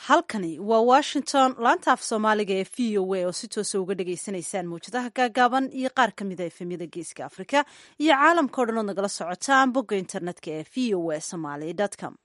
halkani waa washington laanta af soomaaliga ee v o a oo si toosa uga dhagaysanaysaan mawjadaha gaagaaban iyo qaar ka mida efemyada geeska afrika iyo caalamka o dhan ood nagala socotaan bogga internetka ee v o a somaly com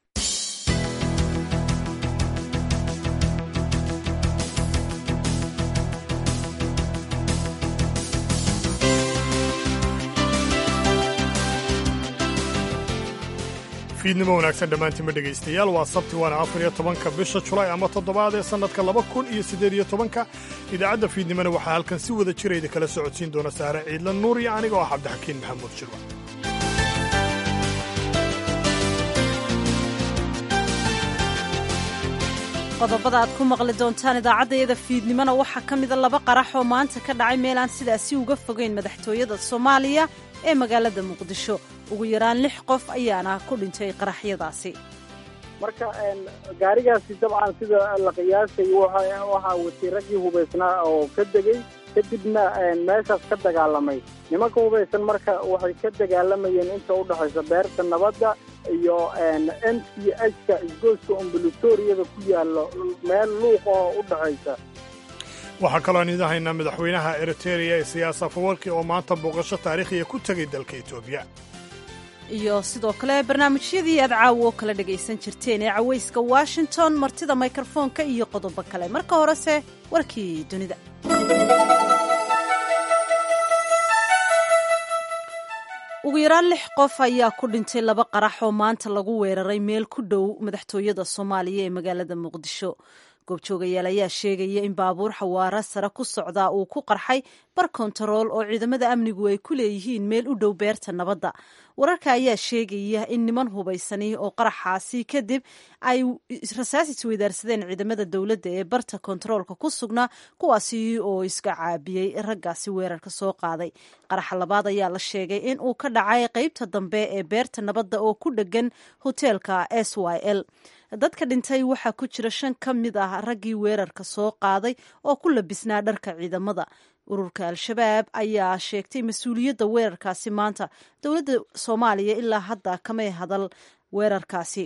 fiidnimo wanaagsan dhammaantiinma dhegaystayaal waa sabti waana afar iyo tobanka bisha julaay ama toddobaad ee sannadka laba kun iyo siddeed iyo tobanka idaacadda fiidnimona waxaa halkan si wada jirayda kala socodsiin doona saare ciidla nuur iyo aniga oo ah cabdixakiin maxamuud jirwa qodobada aad ku maqli doontaan idaacaddayada fiidnimona waxaa ka mida laba qarax oo maanta ka dhacay meel aan sidaasi uga fogeyn madaxtooyada soomaaliya ee magaalada muqdisho ugu yaraan lix qof ayaana ku dhintay qaraxyadaasi marka gaarigaasi dabcan sida la qiyaasay waxaa wasiiraggii hubaysnaa oo ka degey kadibna meeshaas ka dagaalamay nimanka hubaysan marka waxay ka dagaalamayeen inta u dhexaysa beerta nabadda iyo m c h-ka isgoyska ombulatoriyada ku yaallo meel luuq oo u dhexaysa waxaa kalooan idin haynaa madaxweynaha eritereya ee siyaasa fawarki oo maanta booqasho taariikhiya ku tegay dalka etoobiya iyo sidoo kale barnaamijyadii aad caawo oo kala dhagaysan jirteen ee cawayska washington martida mikrofoonka iyo qodobo kale marka horese warkii dunida ugu yaraan lix qof ayaa ku dhintay laba qarax oo maanta lagu weeraray meel ku dhow madaxtooyada soomaaliya ee magaalada muqdisho goobjoogayaal ayaa sheegaya in baabuur xawaara sare ku socdaa uu ku qarxay bar kontarool oo ciidamada amnigu ay ku leeyihiin meel u dhow beerta nabadda wararka ayaa sheegaya in niman hubaysani oo qaraxaasi kadib ay rasaas isweydaarsadeen ciidamada dowladda ee barta kontaroolka ku sugnaa kuwaasi oo iska caabiyey raggaasi weerarka soo qaaday qaraxa labaad ayaa la sheegay in uu ka dhacay qeybta dambe ee beerta nabadda oo ku dhegan hoteelka s y l dadka dhintay waxaa ku jira shan ka mid ah raggii weerarka soo qaaday oo ku labisnaa dharka ciidamada ururka al-shabaab ayaa sheegtay mas-uuliyadda weerarkaasi maanta dowladda soomaaliya ilaa hadda kamay hadal weerarkaasi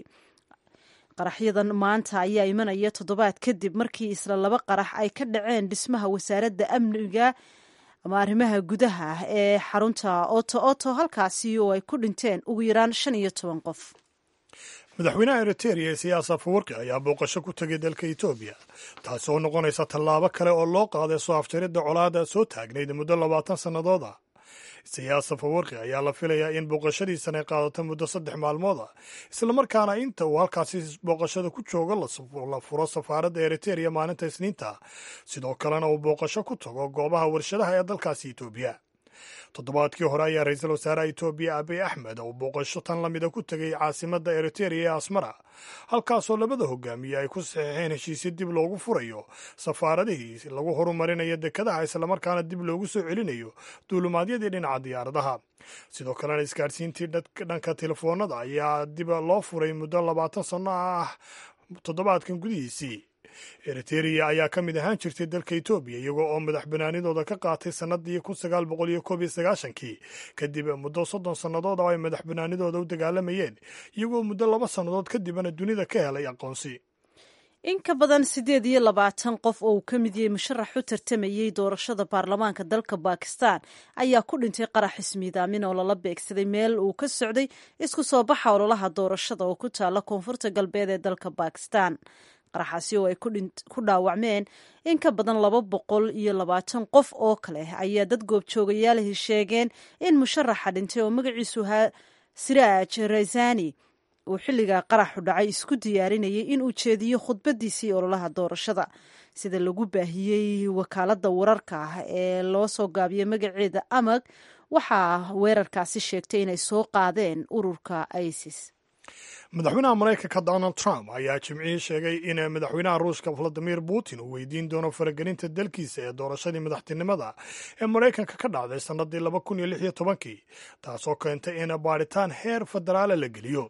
qaraxyadan maanta ayaa imanaya toddobaad kadib markii isla laba qarax ay ka dhaceen dhismaha wasaaradda amniga ama arrimaha gudaha ee xarunta oto oto halkaasi oo ay ku dhinteen ugu yaraan shan iyo toban qof madaxweynaha eritereya ee siyaasa fawarki ayaa booqasho ku tegay dalka etoobiya taasi oo noqonaysa tallaabo kale oo loo qaaday soo afjaridda colaada soo taagnayd muddo labaatan sannadood ah siyaasa fawarki ayaa la filayaa in booqashadiisan ay qaadato muddo saddex maalmood ah islamarkaana inta uu halkaasi booqashada ku joogo la furo safaaradda eritereya maalinta isniinta sidoo kalena uu booqasho ku tago goobaha warshadaha ee dalkaasi etoobiya toddobaadkii hore ayaa ra-iisul wasaaraha etoobiya abiy axmed uu booqasho tan lamida ku tegay caasimadda eritereya ee asmara halkaasoo labada hogaamiye ay ku saxiixeen heshiisyo dib loogu furayo safaaradihii lagu horumarinayo dekadaha islamarkaana dib loogu soo celinayo duulumaadyadii dhinaca diyaaradaha sidoo kalena isgaadhsiintii dhanka telefoonada ayaa dib loo furay muddo labaatan sanno ah toddobaadkan gudihiisii eritereya ayaa ka mid ahaan jirtay dalka etoobiya iyagoo oo madax banaanidooda ka qaatay sannadii kun sagaal boqol iyo koob iyo sagaashankii kadib muddo soddon sannadood oo ay madax banaanidooda u dagaalamayeen iyagoo muddo laba sannadood kadibna dunida ka helay aqoonsi in ka badan siddeed iyo labaatan qof oo uu ka mid yahay musharax u tartamayey doorashada baarlamaanka dalka bakistan ayaa ku dhintay qarax ismiidaamin oo lala beegsaday meel uu ka socday isku soo baxa ololaha doorashada oo ku taalla koonfurta galbeed ee dalka bakistan qaraxaasi oo ay ku dhaawacmeen in ka badan laba boqol iyo labaatan qof oo kale ayaa dad goobjoogayaalihi sheegeen in musharaxa dhintay oo magaciisu ahaa siraaj raysani uu xilliga qaraxu dhacay isku diyaarinayay in uu jeediyo khudbadiisii ololaha doorashada sida lagu baahiyey wakaaladda wararka ah ee loo soo gaabiyey magaceeda amag waxaa weerarkaasi sheegtay inay soo qaadeen ururka isis madaxweynaha maraykanka donald trump ayaa jimcihii sheegay in madaxweynaha ruushka valadimir putin uu weydiin doono faragelinta dalkiisa ee doorashadii madaxtinimada ee maraykanka ka dhacday sannadii laba kun iyo lix iyo tobankii taasoo keentay in baadhitaan heer federaala la geliyo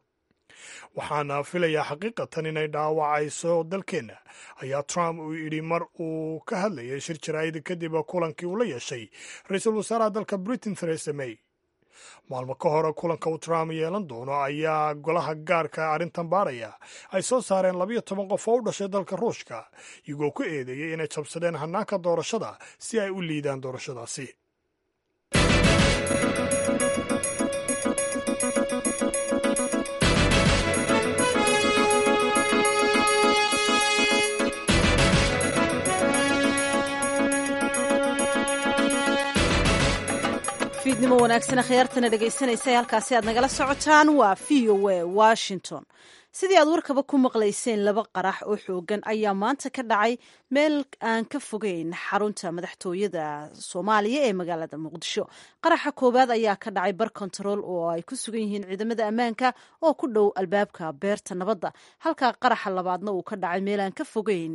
waxaana filayaa xaqiiqatan inay dhaawacayso dalkeenna ayaa trump uu yidhi mar uu ka hadlayay shir jaraa'id kadib kulankii uu la yeeshay ra-iisul wasaaraha dalka britain theresa may maalmo ka hore kulanka uu trump yeelan doono ayaa golaha gaarka arrintan baadhaya ay soo saareen labiyo toban qof oo u dhashay dalka ruushka iyagoo ku eedeeyey inay jabsadeen hannaanka doorashada si ay u liidaan doorashadaasi fiidnimo wanaagsan akhyaartana dhegaysanaysa halkaasi aad nagala socotaan waa v o a washington sidii aad warkaba ku maqlayseen laba qarax oo xoogan ayaa maanta ka dhacay meel aan ka fogeyn xarunta madaxtooyada soomaaliya ee magaalada muqdisho qaraxa koowaad ayaa ka dhacay bar kontarool oo ay ku sugan yihiin ciidamada ammaanka oo ku dhow albaabka beerta nabadda halka qaraxa labaadna uu ka dhacay meel aan ka fogeyn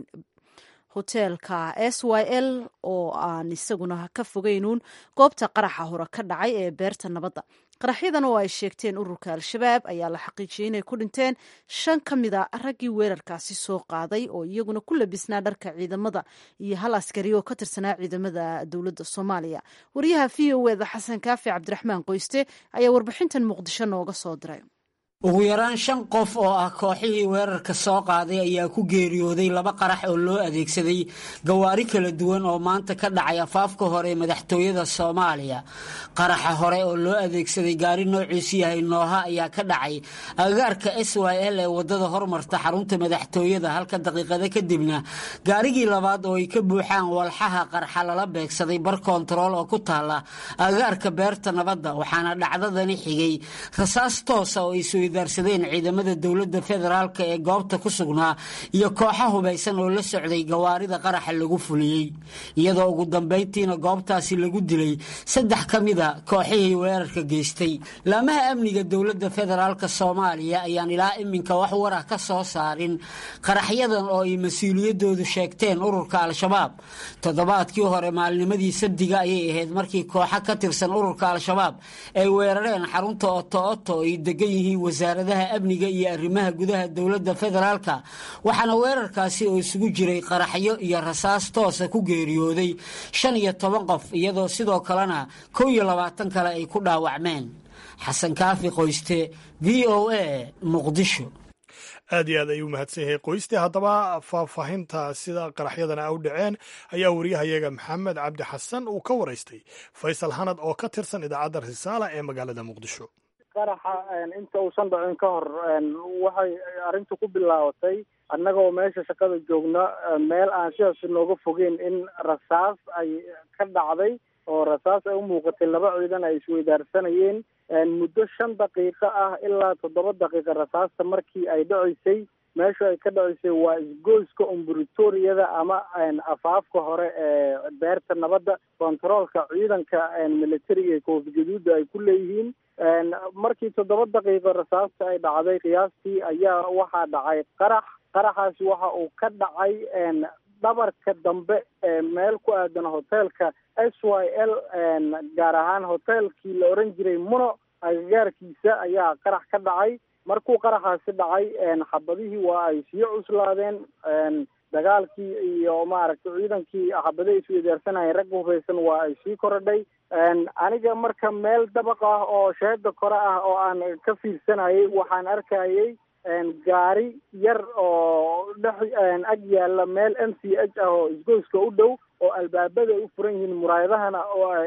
hoteelka s y l oo aan isaguna ka fogeynuun goobta qaraxa hore ka dhacay ee beerta nabadda qaraxyadan oo ay sheegteen ururka al-shabaab ayaa la xaqiijiyey inay ku dhinteen shan ka mid a raggii weerarkaasi soo qaaday oo iyaguna ku labisnaa dharka ciidamada iyo hal askari oo ka tirsanaa ciidamada dowladda soomaaliya wariyaha v o eda xasan kaafi cabdiraxmaan qoyste ayaa warbixintan muqdisho nooga soo diray ugu yaraan shan qof oo ah kooxihii weerarka soo qaaday ayaa ku geeriyooday laba qarax oo loo adeegsaday gawaari kala duwan oo maanta ka dhacay afaafka hore madaxtooyada soomaaliya qaraxa hore oo loo adeegsaday gaari noociisu yahay nooha ayaa ka dhacay agagaarka s y l ee wadada hormarta xarunta madaxtooyada halka daqiiqado kadibna gaarigii labaad oo ay ka buuxaan walxaha qarxa lala beegsaday bar kontarool oo ku taala agagaarka beerta nabadda waxaana dhacdadani xigay rasaas toosa oo darsadeen ciidamada dowladda federaalk ee goobta ku sugnaa iyo kooxa hubaysan oo la socday gawaarida qaraxa lagu fuliyey iyadoo ugu dambayntiina goobtaasi lagu dilay saddex ka mida kooxihii weerarka geystay laamaha amniga dowladda federaalk soomaaliya ayaan ilaa iminka wax war ah ka soo saarin qaraxyadan oo ay mas-uuliyadoodu sheegteen ururka al-shabaab toddobaadkii hore maalnimadii sabdiga ayay ahayd markii kooxa ka tirsan ururka al-shabaab ay weerareen xarunta oto oto ay degan yihiin wasaaradaha amniga iyo arrimaha gudaha dowladda federaalka waxaana weerarkaasi oo isugu jiray qaraxyo iyo rasaas toosa ku geeriyooday shan iyo toban qof iyadoo sidoo kalena kow iyo labaatan kale ay ku dhaawacmeen xasan kaafi qoyste v o a muqdisho aad iyo aad ayuu mahadsan yahay qoyste haddaba faahfaahinta sida qaraxyadana u dhaceen ayaa wariyahayaga maxamed cabdi xasan uu ka waraystay faysal hanad oo ka tirsan idaacadda risaala ee magaalada muqdisho qaraxa inta uusan dhacin ka hor waxay arrintu ku bilaabatay annagoo meesha shaqada joogna meel aan sidaas nooga fogeyn in rasaas ay ka dhacday oo rasaas ay u muuqatay laba ciidan ay isweydaarsanayeen muddo shan daqiiqo ah ilaa toddoba daqiiqa rasaasta markii ay dhaceysay meesha ay ka dhaceysay waa isgoyska umbritoriyada ama afaafka hore ee beerta nabadda kontaroolka ciidanka militariga ee koofi gaduuda ay ku leeyihiin markii toddoba daqiiqo rasaasta ay dhacday qiyaastii ayaa waxaa dhacay qarax qaraxaasi waxa uu ka dhacay dhabarka dambe ee meel ku aadan hoteelka s y l gaar ahaan hoteelkii la oran jiray muno agagaarkiisa ayaa qarax ka dhacay markuu qaraxaasi dhacay xabadihii waa ay sii cuslaadeen dagaalkii iyo maaragtay ciidankii xabadaha isweydaarsanayeen ragga hubaysan waa ay sii korodhay aniga marka meel dabaq ah oo sheeda kore ah oo aan ka fiirsanayay waxaan arkayay gaari yar oo dhex ag yaalla meel m c h ah oo isgoyska u dhow oo albaabada ay u furan yihiin muraayadahana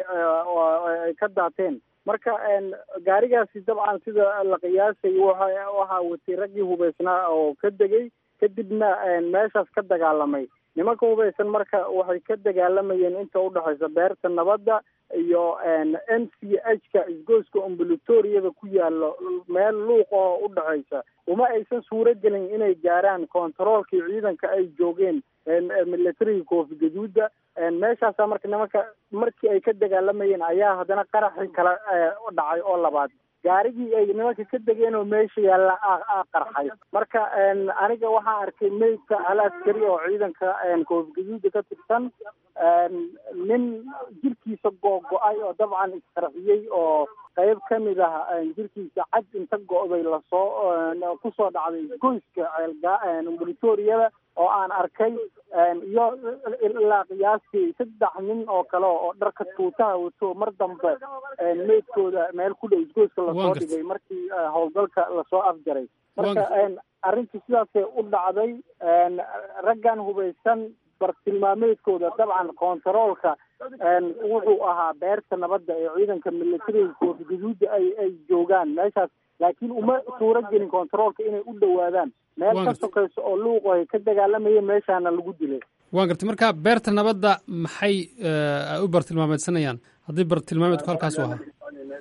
oo ay ka daateen marka gaarigaasi dabcan sida la qiyaasay waxa waxaa watay raggii hubaysnaa oo ka degay kadibna meeshaas ka dagaalamay nimanka hubaysan marka waxay ka dagaalamayeen inta udhexaysa beerta nabadda iyo m c h ka isgoyska umbulatoriyada ku yaalo meel luuq oo udhexaysa uma aysan suuro gelin inay gaaraan kontaroolkii ciidanka ay joogeen militariga koofi gaduuda meeshaasa marka nimanka markii ay ka dagaalamayeen ayaa haddana qaraxii kala dhacay oo labaad gaarigii ay nimanka ka degeen oo meesha yaalla a qarxay marka aniga waxaan arkay meydka hal askari oo ciidanka koofi gaduuda ka tirsan nin jirkiisa googo-ay oo dabcan isqarxiyey oo qayb ka mid ah jirkiisa cad inta go-day lasoo kusoo dhacday goyska ceelga oo aan arkay iyo ilaa qiyaastii saddex nin oo kale oo dharka tuutaha wato mar dambe meydkooda meel ku dhow isgoyska lasoo dhigay markii howlgalka lasoo afjaray marka arrintii sidaasay u dhacday raggan hubaysan bartilmaameedkooda dabcan kontaroolka wuxuu ahaa beerta nabadda ee ciidanka militariga koofi gaduuda ay ay joogaan meeshaas laakiin uma suuro gelin kontaroolka inay u dhowaadaan meel ka sokayso oo luuqo ay ka dagaalamayeen meeshaana lagu dilay waan gartay marka beerta nabadda maxay u bartilmaameedsanayaan haddii bartilmaameedku halkaas u ahaa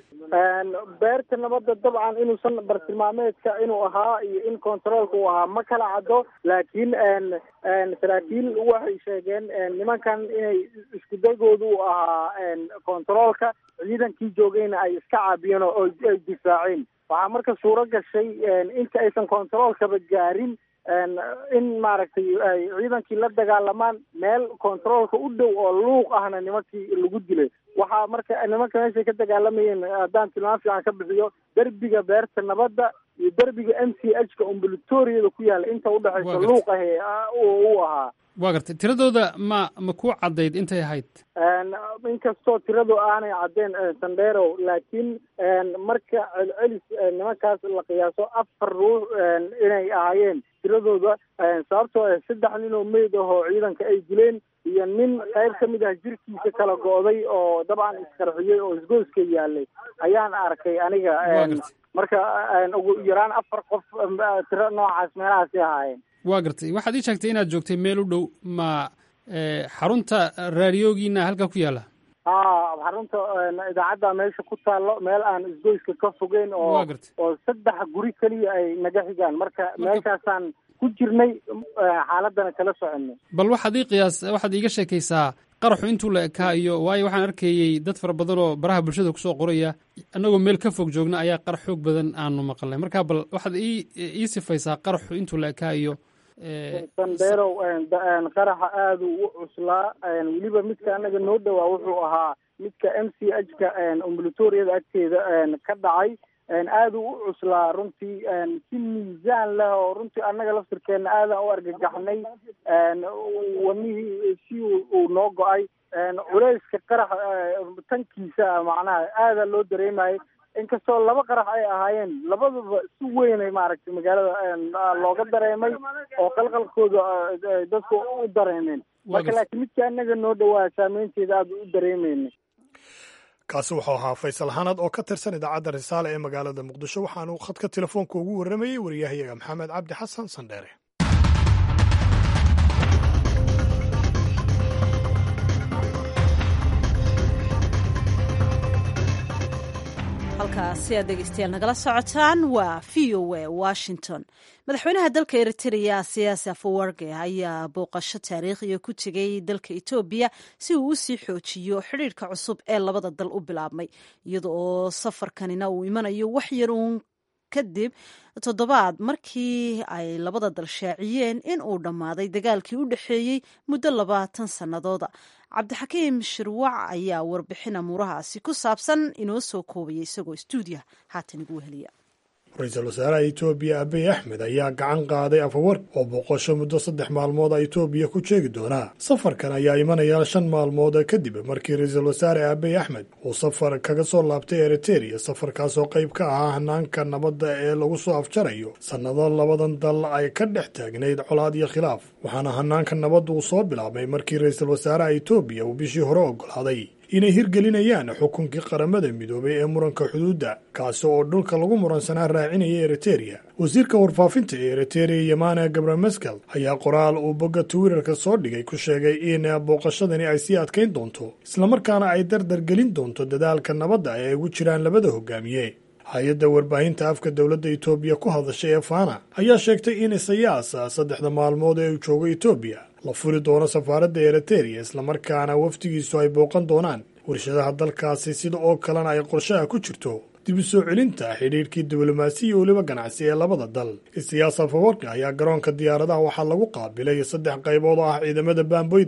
beerta nabadda dabcan inuusan bartilmaameedka inuu ahaa iyo in kontaroolka uu ahaa ma kala caddo laakiin saraakiil waxay sheegeen nimankan inay isku daygooda u ahaa kontaroolka ciidankii joogayna ay iska caabiyeen oo ay difaaceen waxaa marka suuro gashay inta aysan kontaroolkaba gaarin in maaragtay ay ciidankii la dagaalamaan meel kontaroolka u dhow oo luuq ahna nimankii lagu dilay waxaa marka nimanka meeshay ka dagaalamayeen haddaan tilmaam fiican ka bixiyo derbiga beerta nabadda iyo derbiga m c h ka umbulatoriyada ku yaalla inta udhexaysa luuq ahe u ahaa waa gartay tiradooda ma ma ku caddayd intay ahayd inkastoo tiradu aanay caddeen sandherow laakiin marka celcelis nimankaas la qiyaaso afar ruux inay ahaayeen tiradooda sababtoo ah saddex nin oo meyd ah oo ciidanka ay dileen iyo nin qayb ka mid ah jirkiisa kala go-day oo dabcan isqarxiyey oo isgoyska yaalay ayaan arkay aniga marka ugu yaraan afar qof tiro noocaas meelahaasi ahaayeen waa gartay waxaad ii sheegtay inaad joogtay meel u dhow ma xarunta raadiyoogiina halkaa ku yaalla a xarunta idaacadda meesha ku taallo meel aan isgoyska ka fogeyn oo oo saddex guri keliya ay naga xigaan marka meeshaasaan ku jirnay xaaladana kala soconay bal waxaad ii qiyaas waxaad iiga sheekaysaa qaraxu intuu la ekaa iyo waayo waxaan arkayey dad fara badan oo baraha bulshada kusoo qoraya annagoo meel ka fog joogna ayaa qarax xoog badan aanu maqalnay marka bal waxaad ii ii sifaysaa qaraxu intuu la ekaa iyo sandherow qaraxa aada u cuslaa weliba midka anaga noo dhowaa wuxuu ahaa midka m c h ka umbulatoriyada agteeda ka dhacay aada u cuslaa runtii si miisaan leh oo runtii annaga laftirkeena aadaan u argagaxnay wadnihii si uu noo go-ay culeyska qarax tankiisa macnaha aada loo dareemayay inkastoo laba qarax ay ahaayeen labaduba si weynay maaragtay magaalada looga dareemay oo qalqalkooda dadku u dareemeen marka laakiin midka annaga noo dhowaa saameynteeda aada u dareemeynay kaasi wuxuu ahaa faysal xanad oo ka tirsan idaacadda risaale ee magaalada muqdisho waxaanu khadka telefoonka ugu warramayey wariyahayaga maxamed cabdi xasan sandheere halkaasi aad dhegeystayaal nagala socotaan waa v o a washington madaxweynaha dalka eritrea siyaasi afawarge ayaa booqasho taariikhiya ku tegay dalka etoobiya si uu usii xoojiyo xidhiirka cusub ee labada dal u bilaabmay iyada oo safarkanina uu imanayo wax yar uun kadib toddobaad markii ay labada dal shaaciyeen in uu dhammaaday dagaalkii u dhexeeyey muddo labaatan sannadooda cabdixakiim shirwac ayaa warbixin amuurahaasi ku saabsan inoo soo koobaya isagoo stuudiya haatan igu weheliya ra-iisul wasaaraha etoobiya abiy axmed ayaa gacan qaaday afawarg oo boqosho muddo saddex maalmood a etoobiya ku jeegi doonaa safarkan ayaa imanaya shan maalmood kadib markii ra-iisul wasaare abiy axmed uu safar kaga soo laabtay eriteria safarkaasoo qayb ka ahaa hanaanka nabadda ee lagu soo afjarayo sannado labadan dal ay ka dhex taagnayd colaad iyo khilaaf waxaana hanaanka nabadda uu soo bilaabmay markii ra-iisul wasaaraha etoobiya uu bishii hore oggolaaday inay hirgelinayaan xukunkii qaramada midoobay ee muranka xuduudda kaasi oo dhulka lagu muransanaa raacinaya eriteria wasiirka warfaafinta ee eriteria yamana gabrameskel ayaa qoraal uu bogga twitter-ka soo dhigay ku sheegay in booqashadani ay sii adkayn doonto islamarkaana ay dardar gelin doonto dadaalka nabadda ee ay ugu jiraan labada hogaamiye hay-adda warbaahinta afka dowladda etoobiya ku hadashay ee fana ayaa sheegtay in isayaas saddexda maalmood ee uu joogo etoobiya la furi doono safaaradda eriteria islamarkaana wafdigiisu ay booqan doonaan warshadaha dalkaasi sida oo kalena ay qorshaha ku jirto dib u soo celinta xidhiidhkii diblomaasi iyo weliba ganacsi ee labada dal isiyaas afawarki ayaa garoonka diyaaradaha waxaa lagu qaabilay saddex qaybood oo ah ciidamada baamboyda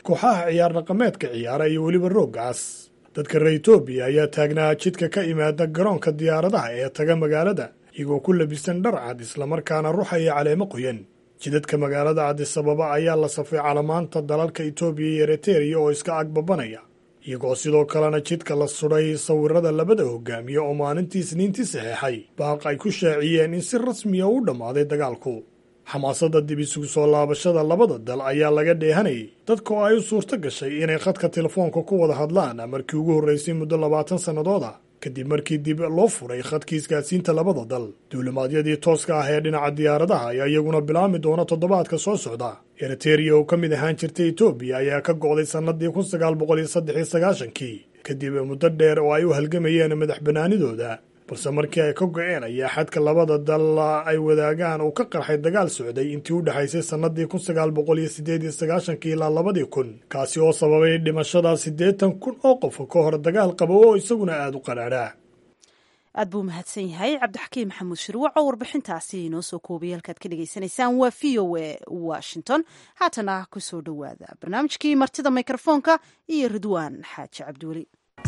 kooxaha ciyaar dhaqameedka ciyaara iyo weliba rooggaas dadka reer etoobiya ayaa taagnaa jidka ka imaada garoonka diyaaradaha ee taga magaalada iyagoo ku labisan dhar cad islamarkaana ruxaya caleemo qoyan jidadka magaalada cadisababa ayaa la safay calamaanta dalalka etoobiya iyo ereteriya oo iska agbabanaya iyagoo sidoo kalena jidka la sudhay sawirada labada hogaamiye oo maalintii isniintii saxeexay baaq ay ku shaaciyeen in si rasmiya u dhammaaday dagaalku xamaasadda dib isugu soo laabashada labada dal ayaa laga dheehanayay dadka oo ay u suurto gashay inay khadka telefoonka ku wada hadlaan markii ugu horraysay muddo labaatan sannadooda kadib markii dib loo furay khadkii isgaadsiinta labada dal duulimaadyadii tooska ah ee dhinaca diyaaradaha ayaa iyaguna bilaami doona toddobaadka soo socda ereteriya oo ka mid ahaan jirtay etoobiya ayaa ka go'day sannadii kun sagaal boqol iyo saddex iyo sagaashankii kadib muddo dheer oo ay u halgamayeen madax bannaanidooda balse markii ay ka go'een ayaa xadka labada dal ay wadaagaan uu ka qarxay dagaal socday intii u dhexaysay sannadii kun sagaal boqol iyo siddeed iyo sagaashankii ilaa labadii kun kaasi oo sababay dhimashada siddeetan kun oo qof ka hor dagaal qaba oo isaguna aada u qadhaadhaa aad buu mahadsan yahay cabdixakiim maxamuud shirwac oo warbixintaasi inoo soo koobay halkaad ka dhagaysanaysaan waa v o a washington haatana ku soo dhowaada barnaamijkii martida mikrofoonka iyo ridwaan xaaji cabdiweli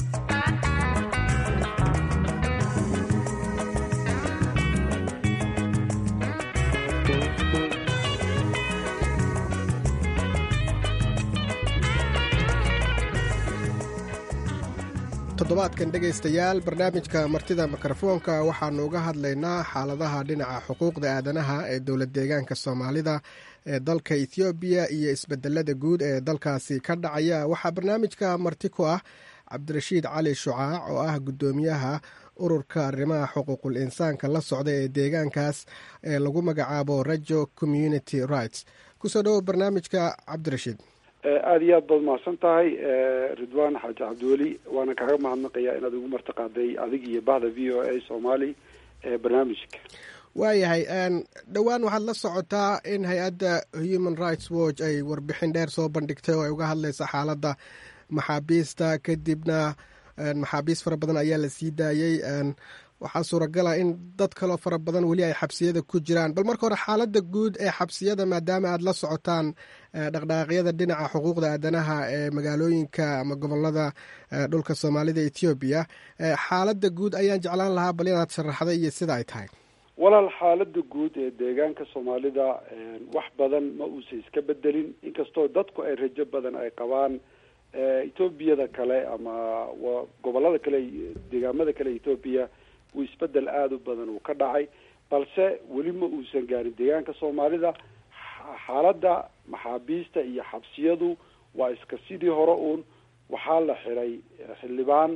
toddobaadkan dhegaystayaal barnaamijka martida mikrofoonka waxaanu uga hadlaynaa xaaladaha dhinaca xuquuqda aadanaha ee dowlad deegaanka soomaalida ee dalka ethoobiya iyo isbedelada guud ee dalkaasi ka dhacaya waxaa barnaamijka marti ku ah cabdirashiid cali shucaac oo ah guddoomiyaha ururka arrimaha xuquuqul insaanka la socda ee deegaankaas ee lagu magacaabo rajo community rights kusoo dhowo barnaamijka cabdirashiid aada iyo aad baad mahadsan tahay ridwan xaaji cabdiweli waana kaaga mahadnaqayaa inaad igu martiqaaday adig iyo bahda v o a soomaali ee barnaamijka waayahay dhowaan waxaad la socotaa in hay-adda human rights watch ay warbixin dheer soo bandhigtay oo ay uga hadlaysa xaaladda maxaabiista kadibna maxaabiist fara badan ayaa la sii daayey waxaa suuragala in dad kaloo fara badan weli ay xabsiyada ku jiraan bal marka hore xaaladda guud ee xabsiyada maadaama aad la socotaan dhaqdhaqaaqyada dhinaca xuquuqda aadanaha ee magaalooyinka ama gobolada dhulka soomaalida ethoobiya xaaladda guud ayaan jeclaan lahaa bal inaad sharaxda iyo sida ay tahay walaal xaalada guud ee deegaanka soomaalida wax badan ma uusa iska bedelin inkastoo dadku ay rajo badan ay qabaan etoobiyada kale ama gobolada kale deegaamada kale ethoobiya uu isbedel aada u badan uu ka dhacay balse weli ma uusan gaarin deegaanka soomaalida xaaladda maxaabiista iyo xabsiyadu waa iska sidii hore uun waxaa la xiray xildhibaan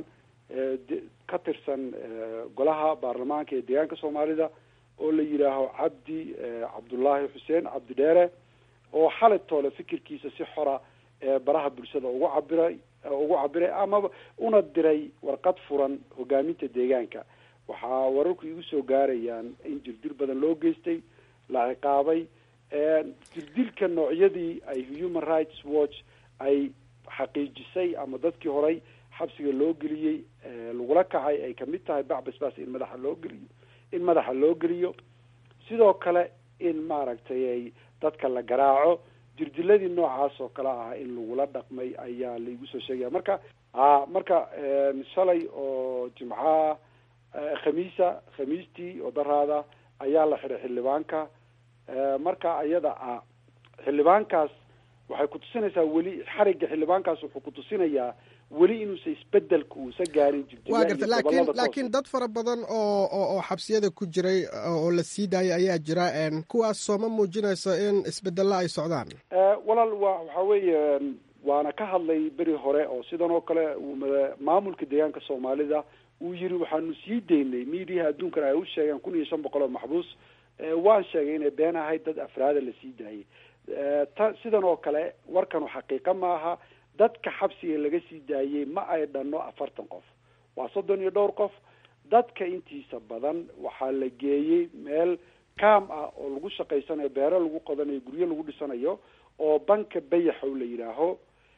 ka tirsan golaha baarlamaanka ee deegaanka soomaalida oo la yidhaaho cabdi cabdullaahi xuseen cabdi dheere oo xalay toole fikirkiisa si xora baraha bulshada ugu cabiray ugu cabiray amaba una diray warqad furan hogaaminta deegaanka waxaa wararku igu soo gaarayaan in jirdir badan loo geystay la ciqaabay jirdilka noocyadii ay human rights watch ay xaqiijisay ama dadkii horay xabsiga loo geliyey lagula kacay ay kamid tahay bacbasbas in madaxa loo geliyo in madaxa loo geliyo sidoo kale in maaragtay ay dadka la garaaco jirdiladii noocaas oo kale ah in lagula dhaqmay ayaa laigu soo sheegaya marka a marka shalay oo jimcaha khamiisa khamiistii oo daraada ayaa la xiray xildhibaanka marka ayada ah xildhibaankaas waxay kutusinaysaa weli xarigga xildhibaankaas wuxuu kutusinayaa weli inuusa isbedelka uusa gaarin wa garta lakin laakiin dad fara badan oo oo xabsiyada ku jiray oo la sii daayay ayaa jira kuwaas sooma muujinayso in isbedella ay socdaan walaal wa waxa weeye waana ka hadlay beri hore oo sidan oo kale maamulka deegaanka soomaalida uu yiri waxaanu sii daynay miidiyaha adduunkana ay u sheegeen kun iyo shan boqol oo maxbuus waan sheegay inay been ahayd dad afraada la sii daayay ta sidan oo kale warkanu xaqiiqa maaha dadka xabsiga laga sii daayey ma ay dhanno afartan qof waa soddon iyo dhowr qof dadka intiisa badan waxaa la geeyey meel kaam ah oo lagu shaqaysanayo beero lagu qodanayo guryo lagu dhisanayo oo banka bayaxow la yidhaaho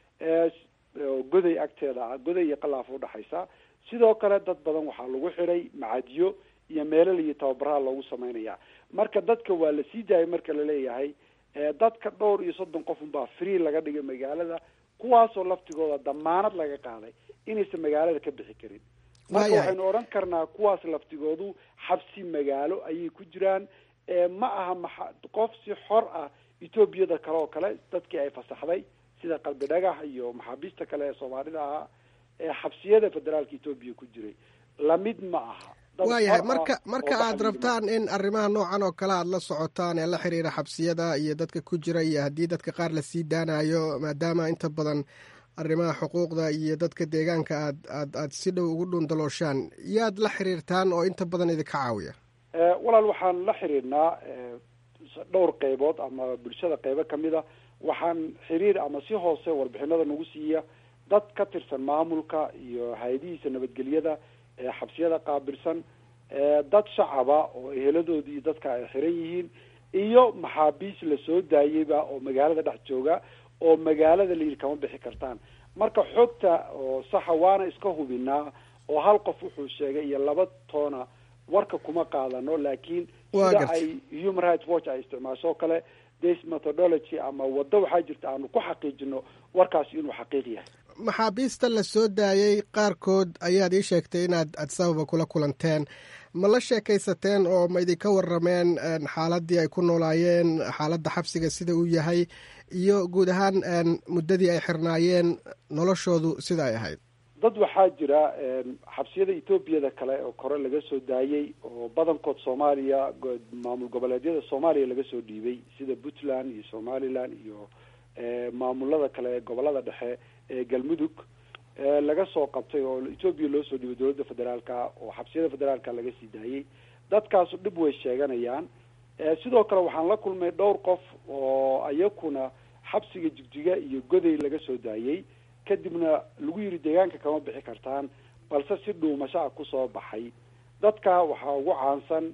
goday agteeda ah goday iyo qalaafo udhexaysa sidoo kale dad badan waxaa lagu xiray macadyo iyo meelal iyo tababaraha loogu sameynaya marka dadka waa la sii daayay marka laleeyahay dadka dhowr iyo soddon qof unbaa free laga dhigay magaalada kuwaasoo laftigooda damaanad laga qaaday inaysan magaalada ka bixi karin marka waxaynu odhan karnaa kuwaas laftigoodu xabsi magaalo ayay ku jiraan ma aha maxa qof si xor ah etoobiyada kale oo kale dadkii ay fasaxday sida qalbi dhagax iyo maxaabiista kale ee soomaalida ahaa ee xabsiyada federaalka etoobiya ku jiray lamid ma aha waayahay marka marka aad rabtaan in arrimaha noocan oo kale aad la socotaan ee la xiriira xabsiyada iyo dadka ku jira iyo haddii dadka qaar lasii daanayo maadaama inta badan arrimaha xuquuqda iyo dadka deegaanka aad aad aad si dhow ugu dhuundalooshaan yaad la xiriirtaan oo inta badan idinka caawiya walaal waxaan la xiriirnaa dhowr qeybood ama bulshada qeybo kamid a waxaan xiriir ama si hoose warbixinada nagu siiya dad ka tirsan maamulka iyo hay-adihiisa nabadgelyada ee xabsiyada qaabilsan dad shacaba oo eheladoodii dadka ay xiran yihiin iyo maxaabiis lasoo daayeyba oo magaalada dhex jooga oo magaalada layidhi kama bixi kartaan marka xogta oo saxa waana iska hubinaa oo hal qof wuxuu sheegay iyo laba toona warka kuma qaadano laakiin sida ay human rights watch ay isticmaasho o kale des methodology ama waddo waxaa jirta aanu ku xaqiijino warkaasi inuu xaqiiq yahay maxaabiista la soo daayey qaarkood ayaad ii sheegtay inaad adsababa kula kulanteen ma la sheekaysateen oo ma idinka warameen xaaladii ay ku noolaayeen xaaladda xabsiga sida uu yahay iyo guud ahaan muddadii ay xirnaayeen noloshoodu sida ay ahayd dad waxaa jira xabsiyada etoobiyada kale oo kore laga soo daayey oo badankood soomaaliya maamul goboleedyada soomaaliya laga soo dhiibay sida puntland iyo somaliland iyo maamulada kale gobolada dhexe ee galmudug laga soo qabtay oo etoobiya loo soo dhiibay dowladda federaalka oo xabsiyada federaalka laga sii daayey dadkaasu dhib way sheeganayaan sidoo kale waxaan la kulmay dhowr qof oo iyakuna xabsiga jigjiga iyo goday laga soo daayey kadibna lagu yiri deegaanka kama bixi kartaan balse si dhuumasho ah kusoo baxay dadka waxaa ugu caansan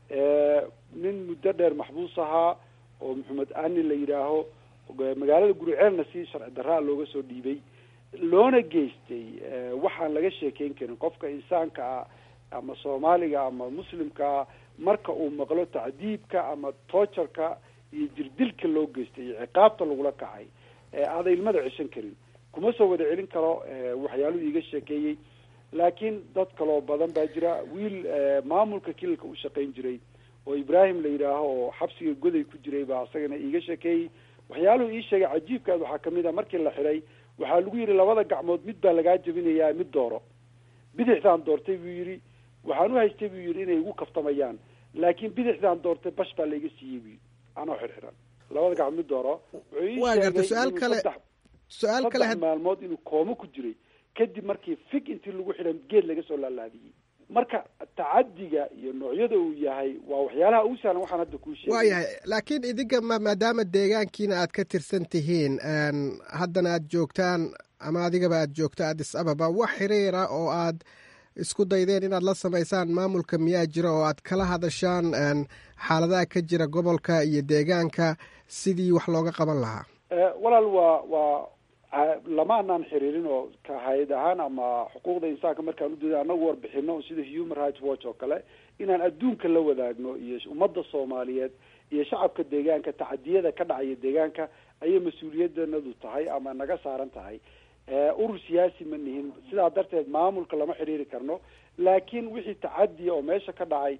nin muddo dheer maxbuus ahaa oo maxamed ani la yidhaaho magaalada guriceelna si sharci darraa looga soo dhiibay loona geystay waxaan laga sheekeyn karin qofka insaanka ah ama soomaaliga ama muslimkaa marka uu maqlo tacdiibka ama toojarka iyo jirdilka loo geystay iyo ciqaabta lagula kacay aada ilmada ceshan karin kuma soo wada celin karo waxyaaluhu iiga sheekeeyey laakiin dad kaloo badan baa jira wiil maamulka kililka u shaqayn jiray oo ibrahim la yidhaaho oo xabsiga goday ku jiray baa isagana iiga sheekeeyey waxyaaluhu ii sheegay cajiibkaad waxaa kamid a markii la xidhay waxaa lagu yidhi labada gacmood mid baa lagaa jabinayaa mid dooro bidixdaan doortay buu yidhi waxaan u haystay buu yidhi inay igu kaftamayaan laakiin bidixdaan doortay bash baa laiga siiyey buu yidhi anoo xirxiran labada gacmood mid dooro waa garta su-aal kale su-aal kale saddex maalmood inuu koomo ku jiray kadib markii fig intii lagu xidhan geed laga soo laalaadiyey marka tacadiga iyo noocyada uu yahay waa waxyaalaha ugu sahlan waxaan hadda kuu sheegay waa yahay laakiin idinka ma maadaama deegaankiina aad ka tirsan tihiin haddana aad joogtaan ama adigaba aad joogto addis ababa wax xiriira oo aad isku daydeen inaad la samaysaan maamulka miyaa jira oo aad kala hadashaan xaaladaha ka jira gobolka iyo deegaanka sidii wax looga qaban lahaa walaal waa waa lama anaan xiriirin oo ka hay-ad ahaan ama xuquuqda insaanka markaan udooda anagu warbixino sida human rights watch oo kale inaan adduunka la wadaagno iyo ummadda soomaaliyeed iyo shacabka deegaanka tacadiyada ka dhacaya deegaanka ayay mas-uuliyadanadu tahay ama naga saaran tahay urur siyaasi ma nihin sidaa darteed maamulka lama xiriiri karno laakiin wixii tacadiya oo meesha ka dhacay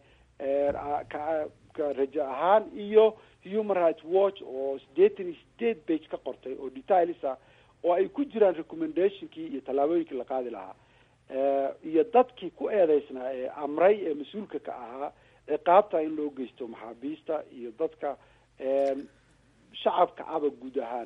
ka rajo ahaan iyo human rights watch oo siddeetan iyo sideed page ka qortay oo details ah oo ay ku jiraan recommendationkii iyo tallaabooyinkii la qaadi lahaa iyo dadkii ku eedeysnaa ee amray ee mas-uulka ka ahaa ciqaabta in loo geysto maxaabiista iyo dadka shacabka aba guud ahaan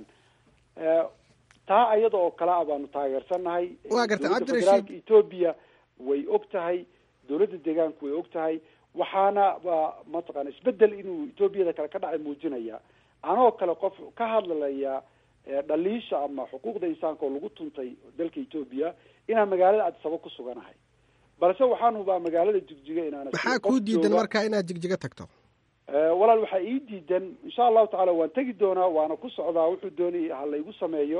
taa ayada oo kale a baanu taageersannahay waa garta dowladda cabdirashiid federaalka etoobiya way og tahay dowladda deegaanku way og tahay waxaana waa mataqaana isbedel inuu etoobiyada kale ka dhacay muujinaya anoo kale qof ka hadlalaya dhaliisha ama xuquuqda insaanka oo lagu tuntay dalka etoobiya inaan magaalada addisaba ku suganahay balse waxaan hubaa magaalada jigjiga inaana maxaa kuu diidan marka inaad jigjiga tagto walaal waxaa ii diidan insha allahu tacaala waan tegi doonaa waana ku socdaa wuxuu doonay ha laygu sameeyo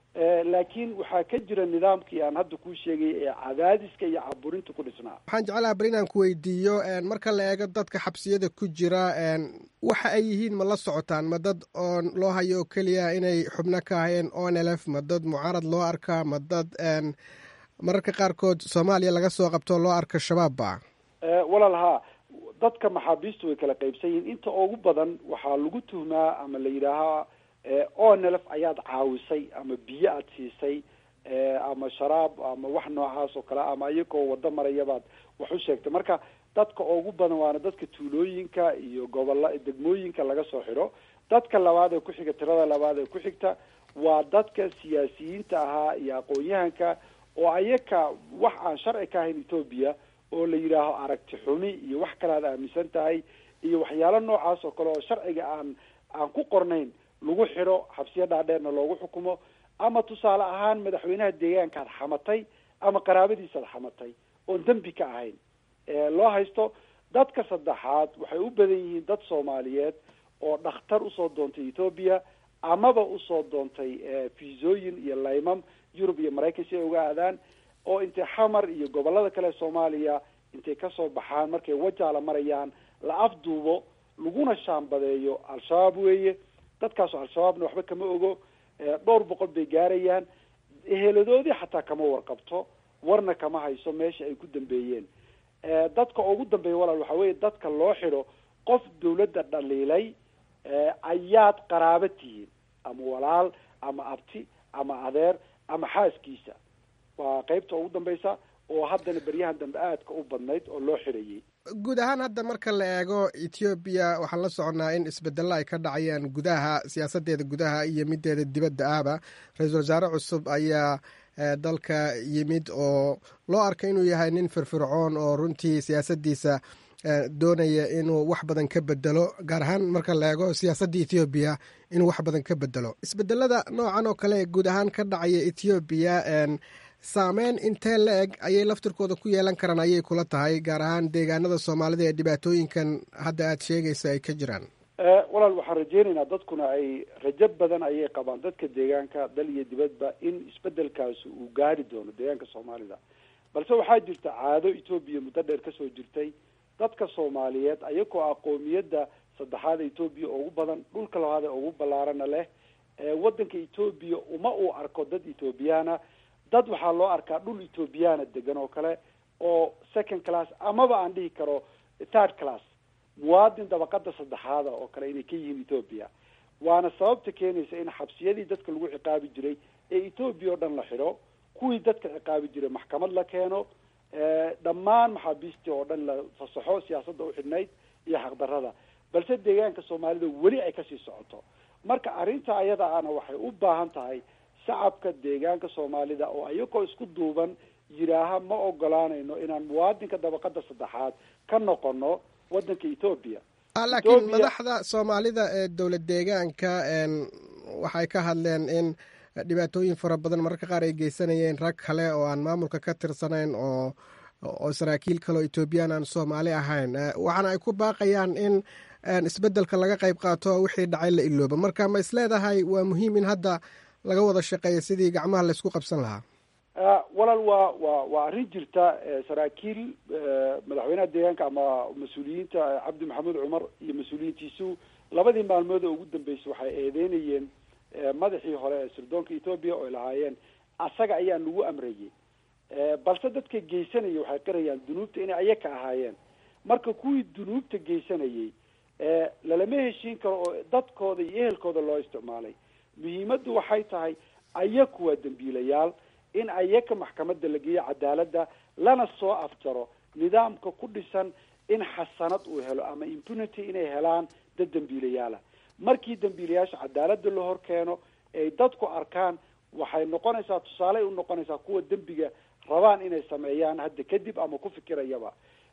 laakiin waxaa ka jira nidaamkii aan hadda kuu sheegay ee cadaadiska iyo caburinta ku dhisnaa waxaan jeclaha bal inaan ku weydiiyo marka la eego dadka xabsiyada ku jira waxa ay yihiin ma la socotaan ma dad oo loo hayo oo keliya inay xubno ka ahayeen onlf ma dad mucaarad loo arkaa ma dad mararka qaarkood soomaaliya laga soo qabto loo arka shabaabba walaal haa dadka maxaabiistu way kala qaybsan yihiin inta ugu badan waxaa lagu tuhmaa ama la yidhaahaa onlf ayaad caawisay ama biyo aad siisay ama sharaab ama wax noocaas oo kale ama iyagoo wado marayabaad wax u sheegtay marka dadka ugu badan waana dadka tuulooyinka iyo gobola degmooyinka laga soo xidho dadka labaad ee kuxiga tirada labaad ee ku xigta waa dadka siyaasiyiinta ahaa iyo aqoon-yahanka oo ayaka wax aan sharci ka ahayn etoobiya oo la yidhaaho aragti xumi iyo wax kale aad aaminsan tahay iyo waxyaalo noocaas oo kale oo sharciga aan aan ku qornayn lagu xidho xabsiyo dhaadheerna loogu xukumo ama tusaale ahaan madaxweynaha deegaanka ad xamatay ama qaraabadiisa ad xamatay oon dembi ka ahayn loo haysto dadka saddexaad waxay u badan yihiin dad soomaaliyeed oo dhakhtar usoo doontay etoobiya amaba usoo doontay fiisooyin iyo laymam yurub iyo maraykan si ay uga aadaan oo intay xamar iyo gobolada kale soomaaliya intay kasoo baxaan markay wajaala marayaan la afduubo laguna shaambadeeyo al-shabaab weeye dadkaasoo al-shabaabna waxba kama ogo dhowr boqol bay gaarayaan eheladoodii xataa kama warqabto warna kama hayso meesha ay ku dambeeyeen dadka ugu dambeeya walaal waxaa weeye dadka loo xidho qof dawladda dhaliilay ayaad qaraabo tihiin ama walaal ama abti ama adeer ama xaaskiisa waa qeybta ugu dambeysa oo haddana beryahan dambe aadka u badnayd oo loo xidhayay guud ahaan hadda marka la eego ethoobiya waxaan la soconnaa in isbedelo ay ka dhacayaan gudaha siyaasadeeda gudaha iyo mideeda dibadda ahba ra-iisul wasaare cusub ayaa dalka yimid oo loo arkay inuu yahay nin firfircoon oo runtii siyaasadiisa doonaya inuu wax badan ka bedelo gaar ahaan marka la eego siyaasadda ethoobiya inuu wax badan ka bedelo isbedelada noocan oo kale guud ahaan ka dhacaya ethoobiya saameyn intee la eg ayay laftirkooda ku yeelan karaan ayay kula tahay gaar ahaan deegaanada soomaalida ee dhibaatooyinkan hadda aada sheegaysa ay ka jiraan walaal waxaan rajeynaynaa dadkuna ay rajo badan ayay qabaan dadka deegaanka dal iyo dibadba in isbedelkaasi uu gaari doono deegaanka soomaalida balse waxaa jirta caado etoobiya muddo dheer kasoo jirtay dadka soomaaliyeed ayagoo aqoomiyadda saddexaad etoobiya ugu badan dhulka labaad ee ugu ballaarana leh waddanka etoobiya uma uu arko dad ethoobiyaana dad waxaa loo arkaa dhul ethoobiyaana degan oo kale oo second class amaba aan dhihi karo third class muwaadin dabaqada saddexaada oo kale inay ka yihiin ethoobia waana sababta keenaysa in xabsiyadii dadka lagu ciqaabi jiray ee ethoobia oo dhan la xidho kuwii dadka ciqaabi jiray maxkamad la keeno dhammaan maxaabiistii oo dhan la fasaxo siyaasadda u xidhnayd iyo xaqdarrada balse deegaanka soomaalida weli ay kasii socoto marka arrinta ayada ana waxay u baahan tahay shacabka deegaanka soomaalida oo ayagoo isku duuban yidhaaha ma ogolaanayno inaan muwaadinka dabaqada saddexaad ka noqono waddanka ethoobia laakiin madaxda soomaalida ee dowlad deegaanka waxay ka hadleen in dhibaatooyin fara badan mararka qaar ay geysanayeen rag kale oo aan maamulka ka tirsanayn oo oo saraakiil kale oo ethoobiyan aan soomaali ahayn waxaana ay ku baaqayaan in isbedelka laga qayb qaato wixii dhacay la ilooba marka ma isleedahay waa muhiim in hadda laga wada shaqeeya sidii gacmaha laysku qabsan lahaa walaal waa wa waa arrin jirta saraakiil madaxweynaha deegaanka ama mas-uuliyiinta cabdi maxamuud cumar iyo mas-uuliyiintiisu labadii maalmood oo ugu dambeysay waxay eedeynayeen madaxii hore ee sirdoonka ethoobia oo ay lahaayeen asaga ayaa nagu amrayay balse dadka geysanaya waxay qirayaan dunuubta inay ayaka ahaayeen marka kuwii dunuubta geysanayay lalama heshiin karo oo dadkooda iyo ehelkooda loo isticmaalay muhiimaddu waxay tahay ayaku waa dembiilayaal in ayaka maxkamadda la geeyo cadaaladda lana soo afjaro nidaamka ku dhisan in xasanad uu helo ama impunity inay helaan dad dembiilayaala markii dembiilayaasha cadaaladda la hor keeno ay dadku arkaan waxay noqonaysaa tusaaley u noqonaysaa kuwa dembiga rabaan inay sameeyaan hadda kadib ama ku fikirayaba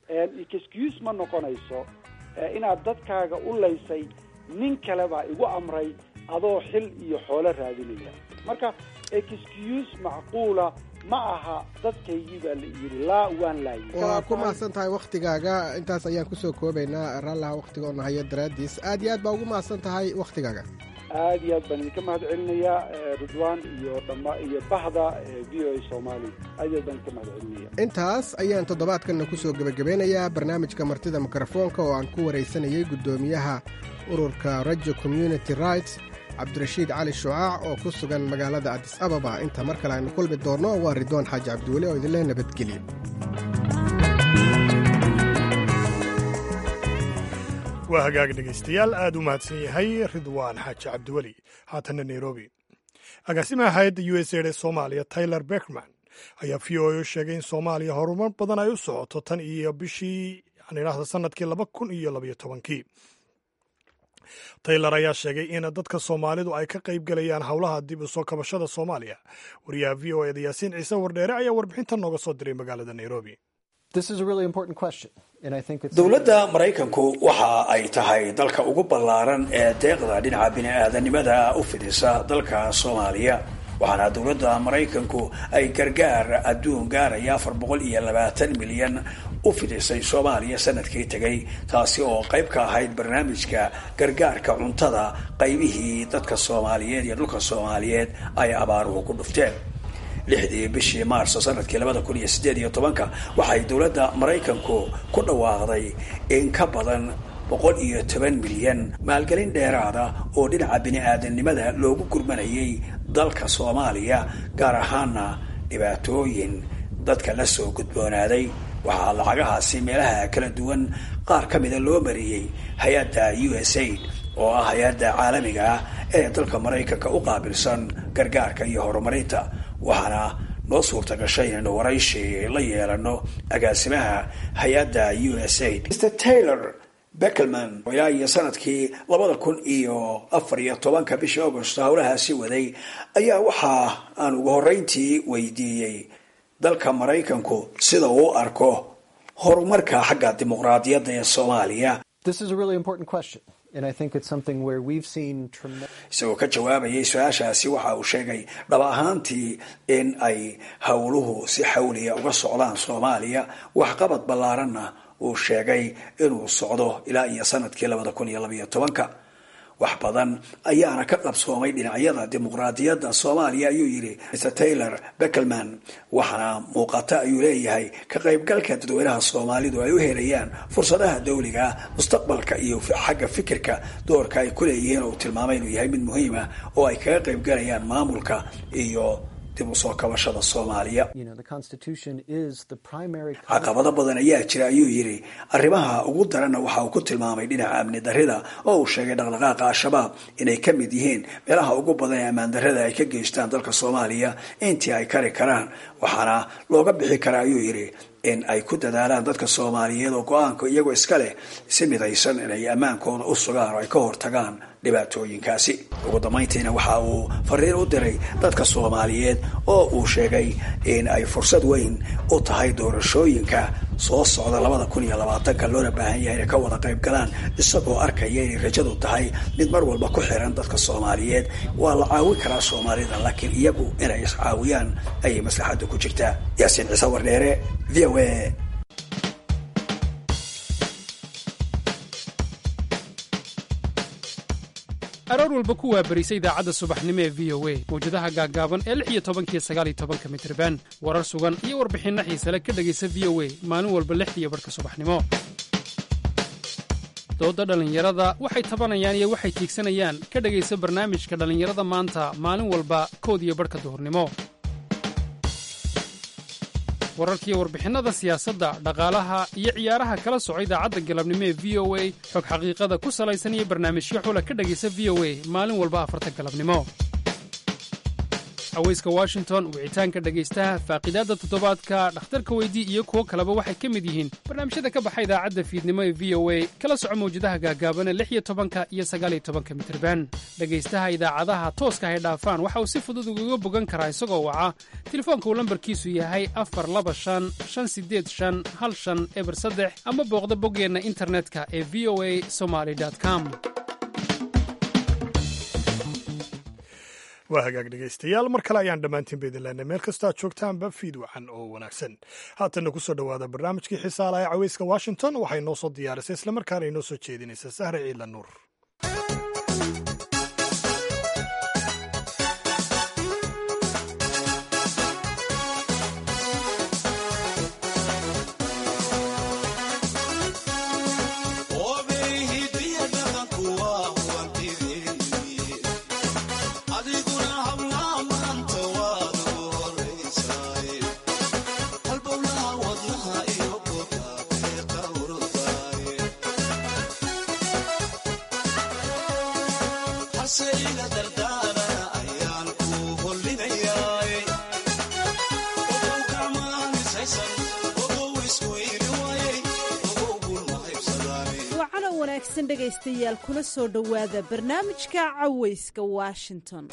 excuse ma noqonayso inaad dadkaaga u laysay nin kale baa igu amray adoo xil iyo xoolo raadinaya marka excuse macquula ma aha dadkaygii baa la yidhi laa waan laayi waa ku mahadsan tahay wakhtigaaga intaas ayaan kusoo koobaynaa raallaha wakhtiga oo nahayo daraaddiis aad iyo aad baa ugu mahadsan tahay wakhtigaaga aad iyo aad baan idinka mahad celinayaa ridwan iyo dhama iyo bahda v o a soomaali aad iyo aad baan idinka mahad celinaya intaas ayaan toddobaadkanna ku soo gebagabeynayaa barnaamijka martida mikrofoonka oo aan ku waraysanayay guddoomiyaha ururka rajo community rights cabdirashiid cali shucaac oo ku sugan magaalada adis ababa inta mar kale aynu kulmi doonno waa ridwaan xaaji cabdiweli oo idinleh nabadgelyo waa hagaag dhegaystayaal aad u mahadsan yahay ridwaan xaaji cabdiweli haatanna nairobi agaasimaha hay-adda u s aid ee soomaaliya tyler beckman ayaa v o a u sheegay in soomaaliya horumar badan ay u socoto tan iyo bishii aan idhaahda sanadkii laba kun iyo labaiyo tobankii taylor ayaa sheegay in dadka soomaalidu ay ka qayb gelayaan howlaha dib u soo kabashada soomaaliya wariyaha v o eda yaasiin ciise wardheere ayaa warbixintan nooga soo diray magaalada nairobi dowladda maraykanku waxa ay tahay dalka ugu ballaaran ee deeqda dhinaca bini-aadanimada u fidisa dalka soomaaliya waxaana dowladda maraykanku ay gargaar adduun gaaraya afar boqol iyo labaatan milyan u fidisay soomaaliya sanadkii tegay taasi oo qayb ka ahayd barnaamijka gargaarka cuntada qaybihii dadka soomaaliyeed iyo dhulka soomaaliyeed ay abaaruhu ku dhufteen lixdii bishii maarso sanadkii labada kun iyo sideed iyo tobanka waxay dowladda maraykanku ku dhawaaqday in ka badan boqol iyo toban milyan maalgelin dheeraada oo dhinaca bini-aadanimada loogu gurmanayay dalka soomaaliya gaar ahaana dhibaatooyin dadka la soo gudboonaaday waxaa lacagahaasi meelaha kala duwan qaar ka mida loo mariyey hay-adda u s aid oo ah hay-adda caalamiga ah ee dalka maraykanka u qaabilsan gargaarka iyo horumarinta waxaana noo suurta gashay inaynu warayshi la yeelano agaasimaha hay-adda u s aid mr taylor beckelman ilaa iyo sanadkii labada kun iyo afar iyo tobanka bishii agost howlahaasi waday ayaa waxa aan ugu horreyntii weydiiyey dalka maraykanku sida uu arko horumarka xagga dimuqraadiyadda ee soomaaliya isagoo ka jawaabayay su-aashaasi waxa uu sheegay dhab ahaantii in ay howluhu si xawliya uga socdaan soomaaliya waxqabad ballaaranna uu sheegay inuu socdo ilaa iyo sanadkii labada kun iyo labaiyo tobanka wax badan ayaana ka qabsoomay dhinacyada dimuqraadiyadda soomaaliya ayuu yidhi mr taylor beckelman waxaana muuqata ayuu leeyahay ka qaybgalka dadweynaha soomaalidu ay u helayaan fursadaha dawliga mustaqbalka iyo xagga fikirka doorka ay ku leeyihiin oo uu tilmaamay inuu yahay mid muhiima oo ay kaga qaybgalayaan maamulka iyo dib usoo kabashada soomaaliya caqabado badan ayaa jira ayuu yidhi arrimaha ugu daranna waxa uu ku tilmaamay dhinaca amni darrida oo uu sheegay dhaqdhaqaaqa al-shabaab inay ka mid yihiin meelaha ugu badan ee ammaan darrada ay ka geystaan dalka soomaaliya intii ay kari karaan waxaana looga bixi karaa ayuu yidhi in ay ku dadaalaan dadka soomaaliyeed oo go-aanka iyagoo iska leh si midaysan inay ammaankooda u sugaan oo ay ka hortagaan dhibaatooyinkaasi ugu dambayntiina waxa uu fariin u diray dadka soomaaliyeed oo uu sheegay in ay fursad weyn u tahay doorashooyinka soo socda labada kun iyo labaatanka loona baahan yahay inay ka wada qayb galaan isagoo arkaya inay rajadu tahay mid mar walba ku xiran dadka soomaaliyeed waa la caawin karaa soomaalida laakiin iyagu inay iscaawiyaan ayay maslaxaddu ku jirtaa yaasiin ciise wardheere v o a aroor walba ku waabarisa idaacadda subaxnimo ee v o a mawjadaha gaaggaaban ee lix iyo tobankiyo sagaal iyo tobanka mitriban warar sugan iyo warbixinno xiisale ka dhegaysa v o a maalin walba lixdiiyo barhka subaxnimo doodda dhallinyarada waxay tabanayaan iyo waxay tiigsanayaan ka dhegaysa barnaamijka dhallinyarada maanta maalin walba kood iyo barhka duhurnimo wararkiiyo warbixinnada siyaasadda dhaqaalaha iyo ciyaaraha kala soco idaacadda galabnimo ee v o a xog xaqiiqada ku salaysan iyo barnaamijyo xula ka dhegaysa v o a maalin walba afarta galabnimo haweyska washington wicitaanka dhegaystaha faaqidaadda toddobaadka dhakhtarka weydii iyo kuwo kaleba waxay ka mid yihiin barnaamijyada ka baxa idaacadda fiidnimo ee v o a kala soco mawjadaha gaagaabana lix iyo tobanka iyo sagaaliyo tobanka mitirban dhegaystaha idaacadaha tooska hay dhaafaan waxa uu si fudud ugaga bogan karaa isagoo waca telefoonka uu lambarkiisu yahay afar laba shan shan sideed shan hal shan eber saddex ama booqda boggeenna internetka ee v o a somaly com waa hagaag dhegaystayaal mar kale ayaan dhammaantiin ba idin leenay meel kastoo aad joogtaanba fiid wacan oo wanaagsan haatanna ku soo dhowaada barnaamijkii xiisaala ee caweyska washington waxay noo soo diyaarisay islamarkaana inoo soo jeedinaysa sahre ciidla nuur wacana wanaagsan dhegaystayaal kula soo dhowaada barnaamijka cawayska washington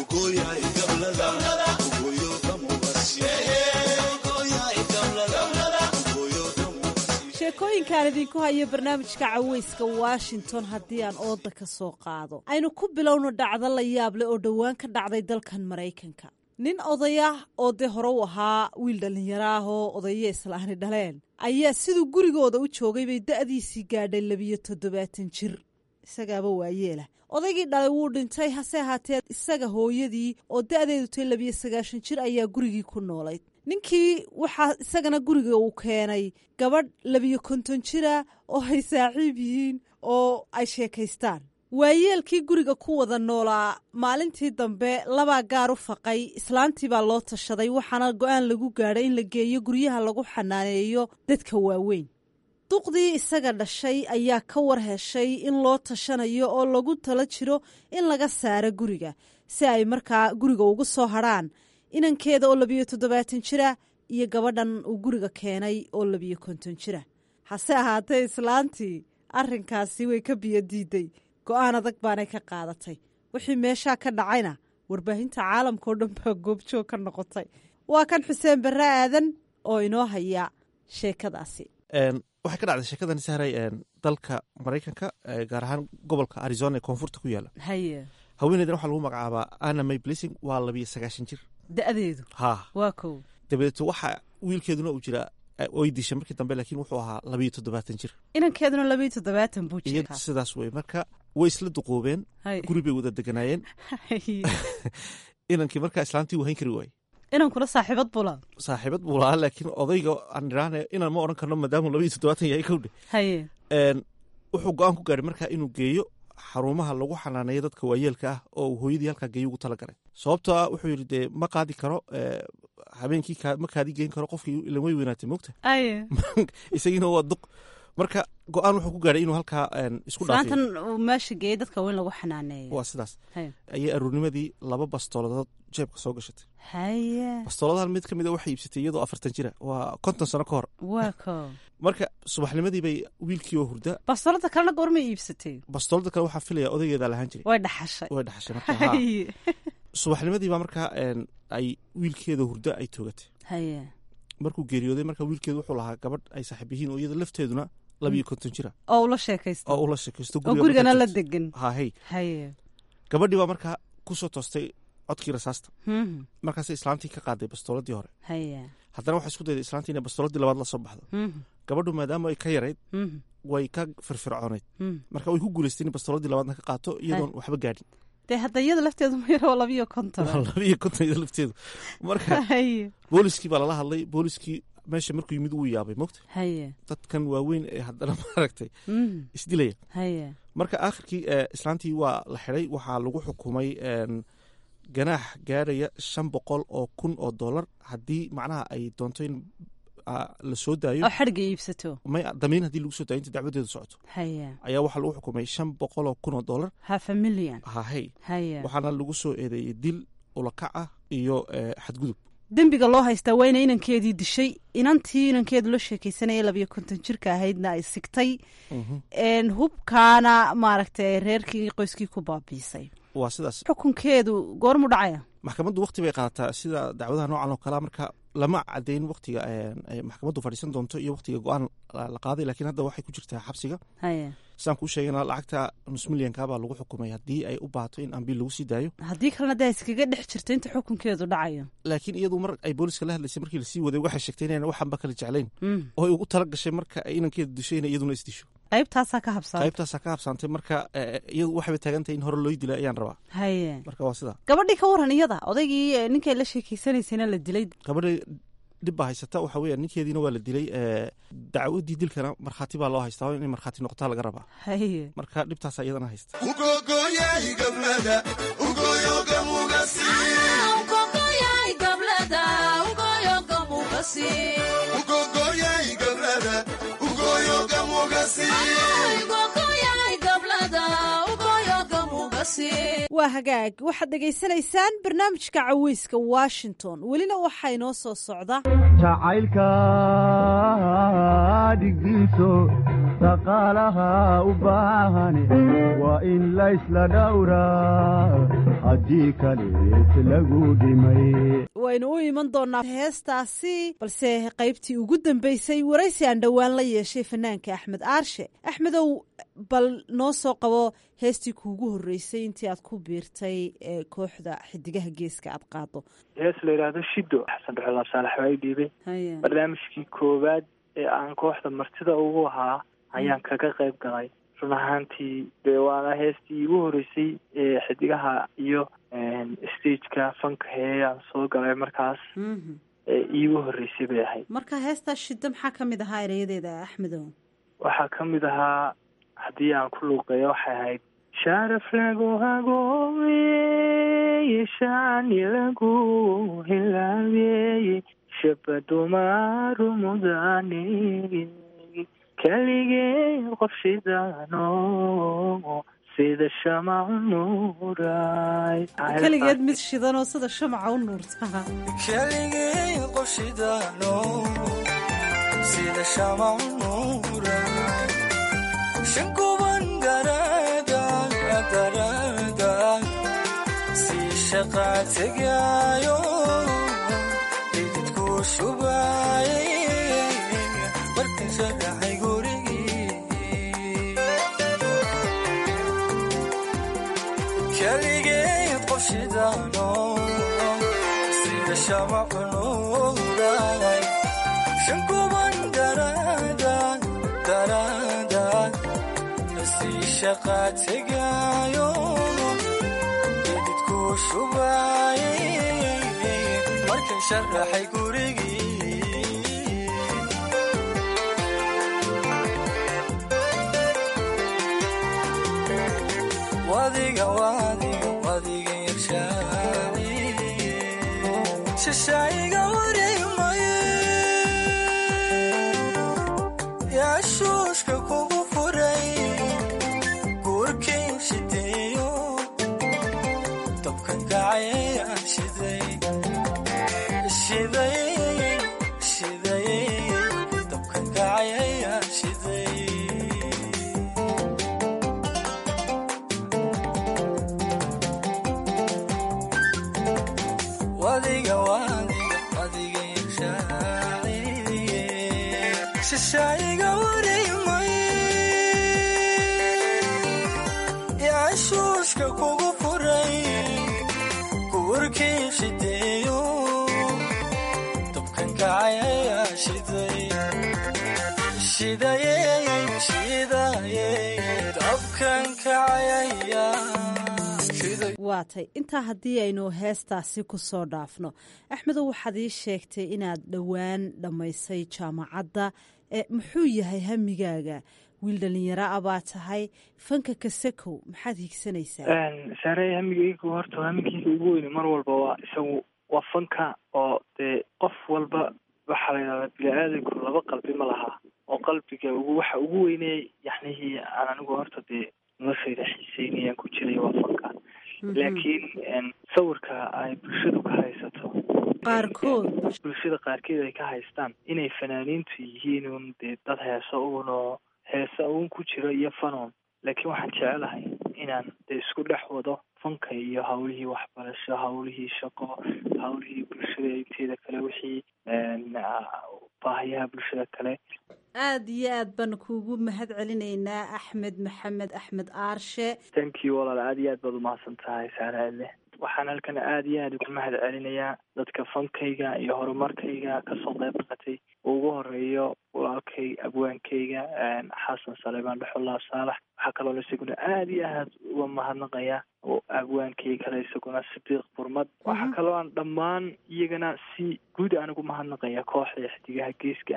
sheekooyinkaan idinku hayo barnaamijka cawayska washington haddii aan ooda ka soo qaado aynu ku bilowno dhacdo la yaab leh oo dhowaan ka dhacday dalkan maraykanka nin odayah oo dee hore u ahaa wiil dhallinyaro ah oo odayo islaani dhaleen ayaa siduu gurigooda u joogay bay da'diisii gaadhay labiyo toddobaatan jir isagaaba waayeelah odaygii dhalay wuu dhintay hase ahaatee isaga hooyadii oo da'deedu tay labiyo sagaashan jir ayaa gurigii ku noolayd ninkii waxaa isagana guriga uu keenay gabadh labiyo konton jira oo ay saaxiib yihiin oo ay sheekaystaan waayeelkii guriga ku wada noolaa maalintii dambe labaa gaar u faqay islaantii baa loo tashaday waxaana go-aan lagu gaadhay in la geeyo guryaha lagu xanaaneeyo dadka waaweyn duqdii isaga dhashay ayaa ka war heshay in loo tashanayo oo lagu tala jiro in laga saaro guriga si ay markaa guriga ugu soo hadrhaan inankeeda oo labiyo toddobaatan jira iyo gabadhan uu guriga keenay oo labiyo konton jira hase ahaatee islaantii arrinkaasi way ka biyo diiday go-aan adag baanay ka qaadatay wixii meeshaa ka dhacayna warbaahinta caalamka oo dhan baa goobjoog ka noqotay waa kan xuseen barre aadan oo inoo haya sheekadaasi waxay ka dhacday sheekadan sahray dalka maraykanka gaar ahaan gobolka arizona ee koonfurta ku yaala haye haweeneydan waxaa lagu magacaabaa anna may blessing waa labiyo sagaashan jir da-deedu ha waa kow dabadeeto waxa wiilkeeduna uu jiraa way dishay markii dambe laakiin wuxuu ahaa labiyo toddobaatan jir inankeeduna labiyo toddobaatan buu iyo jiraa sidaas wey marka way isla duquubeen Hay. guri bay wada deganaayeen inankii markaa islaantii uu hayn kari waayey inankuna saaxiibad bula saaxiibad buu lahaa laakiin odayga aan idhaahne inaan ma odhan karno maadaamuu labiyo toddobaatan yahay kowdhe haye Een, wuxuu go-aan ku gaaray markaa inuu geeyo xarumaha lagu xanaaneeyo dadka waayeelka ah oo uu hooyadii halkaa geeyo ugu talagalay sababtoo ah wuxuu yidhi dee ma qaadi karo ee, habeenkii kaa- ma kaadi geyn karo qofkii ilan way weynaatay mogta aye isagiina waa duq marka go-aan wuxuu ku gaaray inuu halkaa een, isku dhaafiyo islaantan uu meesha geeyey dadka weyn lagu xanaaneeyo waa sidaas haye ayay aruurnimadii laba bastooladood jeebka soo gashatay haye bastooladahan mid ka mid a waxay iibsatay iyadoo afartan jira waa konton sano ka hor waa kow marka subaxnimadii bay wiilkii oo hurda bastoolada kalena goormay iibsatay bastoolada kale waxaa filaya odaygeedaa lahaan jiray way dhaxashay way dhaxashay marka haa. haye subaxnimadii baa markaa een, ay wiilkeeda hurdo ay toogatay haye markuu geeriyooday marka wiilkeedu wuxuu lahaa gabadh ay saaxiib yihiin oo iyada lafteeduna labiyo konton jira oo ula sheekaysta oo ula sheekaysto oo gurigana la markaa degan joogto. haa hey haye gabadhii baa markaa kusoo toostay codkii rasaasta Mhm. markaasay islaantii ka qaaday bastooladii hore haye haddana waxay isku dayday islaantii inay bastooladii labaad la soo baxdo Mhm. gabadhu maadaama ay ka yarayd Mhm. way ka firfircoonayd Mhm. marka way ku guulaystay in bastooladii labaadna ka qaato iyadoon waxba gaadhin dee hadda iyada lafteedu ma yaro labiyo konton waa labiyo konton iyada lafteedu marka haye booliskii baa lala hadlay booliskii meesha markuu yimid wuu yaabay mogta haye dadkan waaweyn ee haddana maaragtay Mhm. isdilaya haye marka aakhirkii ee, islaantii waa la xidhay waxaa lagu xukumay een, ganaax gaaraya shan boqol oo kun oo dollar haddii macnaha ay doonto in ah, la soo daayo oo xadhga iibsato may damiin haddii lagu soo daayo inta dacwadeedu socoto haye ayaa waxaa lagu xukumay shan boqol oo kun oo dollar half a million hahey haye waxaana lagu soo eedeeyey dil ulakac ah iyo ee, xadgudub dembiga loo haystaa waa ina inankeedii dishay inantii inankeedu la sheekaysanaya labiyo konton jirka ahaydna ay sigtay een, hubkaana maaragtay reerkii qoyskii ku baabiisay waa sidaas xukunkeedu goormu dhacaya maxkamaddu waqti bay qaadataa sida dacwadaha noocan oo kalea marka lama cadeyn waqtiga ay maxkamaddu fadhiisan doonto iyo waqtiga go-aan la la qaaday laakiin hadda waxay ku jirtaa xabsiga haye sidaan kuu sheegana lacagta nus milyanka baa lagu xukumay haddii ay u baahato in ambiil lagu sii daayo haddii kalena dee iskaga dhex jirto inta xukunkeedu dhacayo laakiin iyadu mar ay booliska la hadlaysay markii lasii waday waxay sheegtay inayna waxanba kala jeclayn Mm. oo ay ugu tala gashay marka ay inankeeda disho inay iyaduna isdisho qaybtaasaa ka habsaanta qaybtaasaa ka habsaantay marka eh, iyadu waxayba taagan tahay in hore loo dila ayaan rabaa haye marka waa sidaa gabadhii ka waran iyada odaygii eh, ninkay la sheekeysanaysayna la dilay gabadha dhib baa haysata waxa weya ninkeediina waa la dilay eh, dacwadii dilkana markhaati baa loo haystaa oo inay markhaati noqotaa laga rabaa haye marka dhibtaasa iyadana haysta waa waa hagaag waxaad dhegaysanaysaan barnaamijka caweyska washington welina waxaa inoo soo socda jacaylka dhigdiiso dhaqaalaha u baahan waa in laysla dhowraa haddii kaleet lagu dhimay waynu u iman doonaa heestaasi balse qaybtii ugu dambeysay waraysi aan dhowaan la yeeshay fanaanka axmed aarshe axmedow bal noo soo qabo heestii kuugu horreysay intii aad ku biirtay ee kooxda xidigaha geeska aad qaado hees la yidhaahdo shido xasan dhuxulaab saalax waa i dhiibay barnaamijkii koowaad ee aan kooxda martida ugu ahaa ayaan kaga qayb galay run ahaantii dee waana heestii iigu horreysay ee xidigaha iyo stageka fanka hee aan soo galay markaas ee iigu horreysay bay ahayd marka heestaa shiddo maxaa ka mid ahaa erayadeeda axmedow waxaa ka mid ahaa haddii aan ku luuqeeyo waxay ahayd sharaf lagu hagoomeye shani lagu hilaabeye shabadumaru mudane keligee qof shidaano sida shamacu nuuray keligeed mid shidanoo sida shamaca u nuurta keligee qof shidaano sida shamacu nuuray shankuban darada darada si shaqa tegaayo ididku shubaaye markan sharaxay gurigii keligeed qof shidaano sida shamacu nuuray shankuban darada darada si shaqa tegaayo ididku shubaaye markan sharaxay gurigii wadiga wadiga wadiga irshaaci shashaayiga wareemaye yaa shuushka kugu furay guurkii shideeyo dabkan kacayaan shiday shiday shiday dabkan kacayaan shiday wadiga wadiga wadiga irshaaci shashaayiga wareemaye yaa shuushka kugu furay guurkii shideeyo dabkan kacayayaa shiday shidaye shidaye dabkan kacayayaa waatay intaa haddii aynu heestaasi ku soo dhaafno axmedow waxaad ii sheegtay inaad dhowaan dhammaysay jaamacadda ee muxuu yahay hamigaaga wiil dhalinyaro a baa tahay fanka kasakow maxaad higsanaysaa saare hamigaygu horta hamigayga ugu weyne mar walba waa isagu waa fanka oo dee qof walba waxaa la yidhahdaa bini-aadanku laba qalbi ma laha oo qalbiga ugu waxa ugu weyney yaxnihii aan anigu horta dee noloshayda xiiseynayaan ku jiray waa fanka laakiin sawirka ay bulshadu ka haysato qaarkood bulshada qaarkeed ay ka haystaan inay fanaaniintu yihiin un dee dad heesa uun oo heesa uun ku jiro iyo fanon laakiin waxaan jecelahay inaan dee isku dhex wado fanka iyo hawlihii waxbarasho hawlihii shaqo hawlihii bulshada inteeda kale wixii baahiyaha bulshada kale aada iyo aad baan kuugu mahad celinaynaa axmed maxamed axmed aarshe thank you walaal aada iyo aad baad umahadsan tahay saaraale waxaan halkan aada iyo aada ugu mahad celinayaa dadka fankayga iyo horumarkayga kasoo qayb qatay ugu horeeyo walaalkay abwaankayga xasan saleebaan dhexulaab saalax waxaa kaloona isaguna aada iyo aad uga mahadnaqaya abwaankay kale isaguna sidiiq burmad waxaa kaloo aan dhammaan iyagana si guud aan ugu mahadnaqaya kooxda xidigaha geeska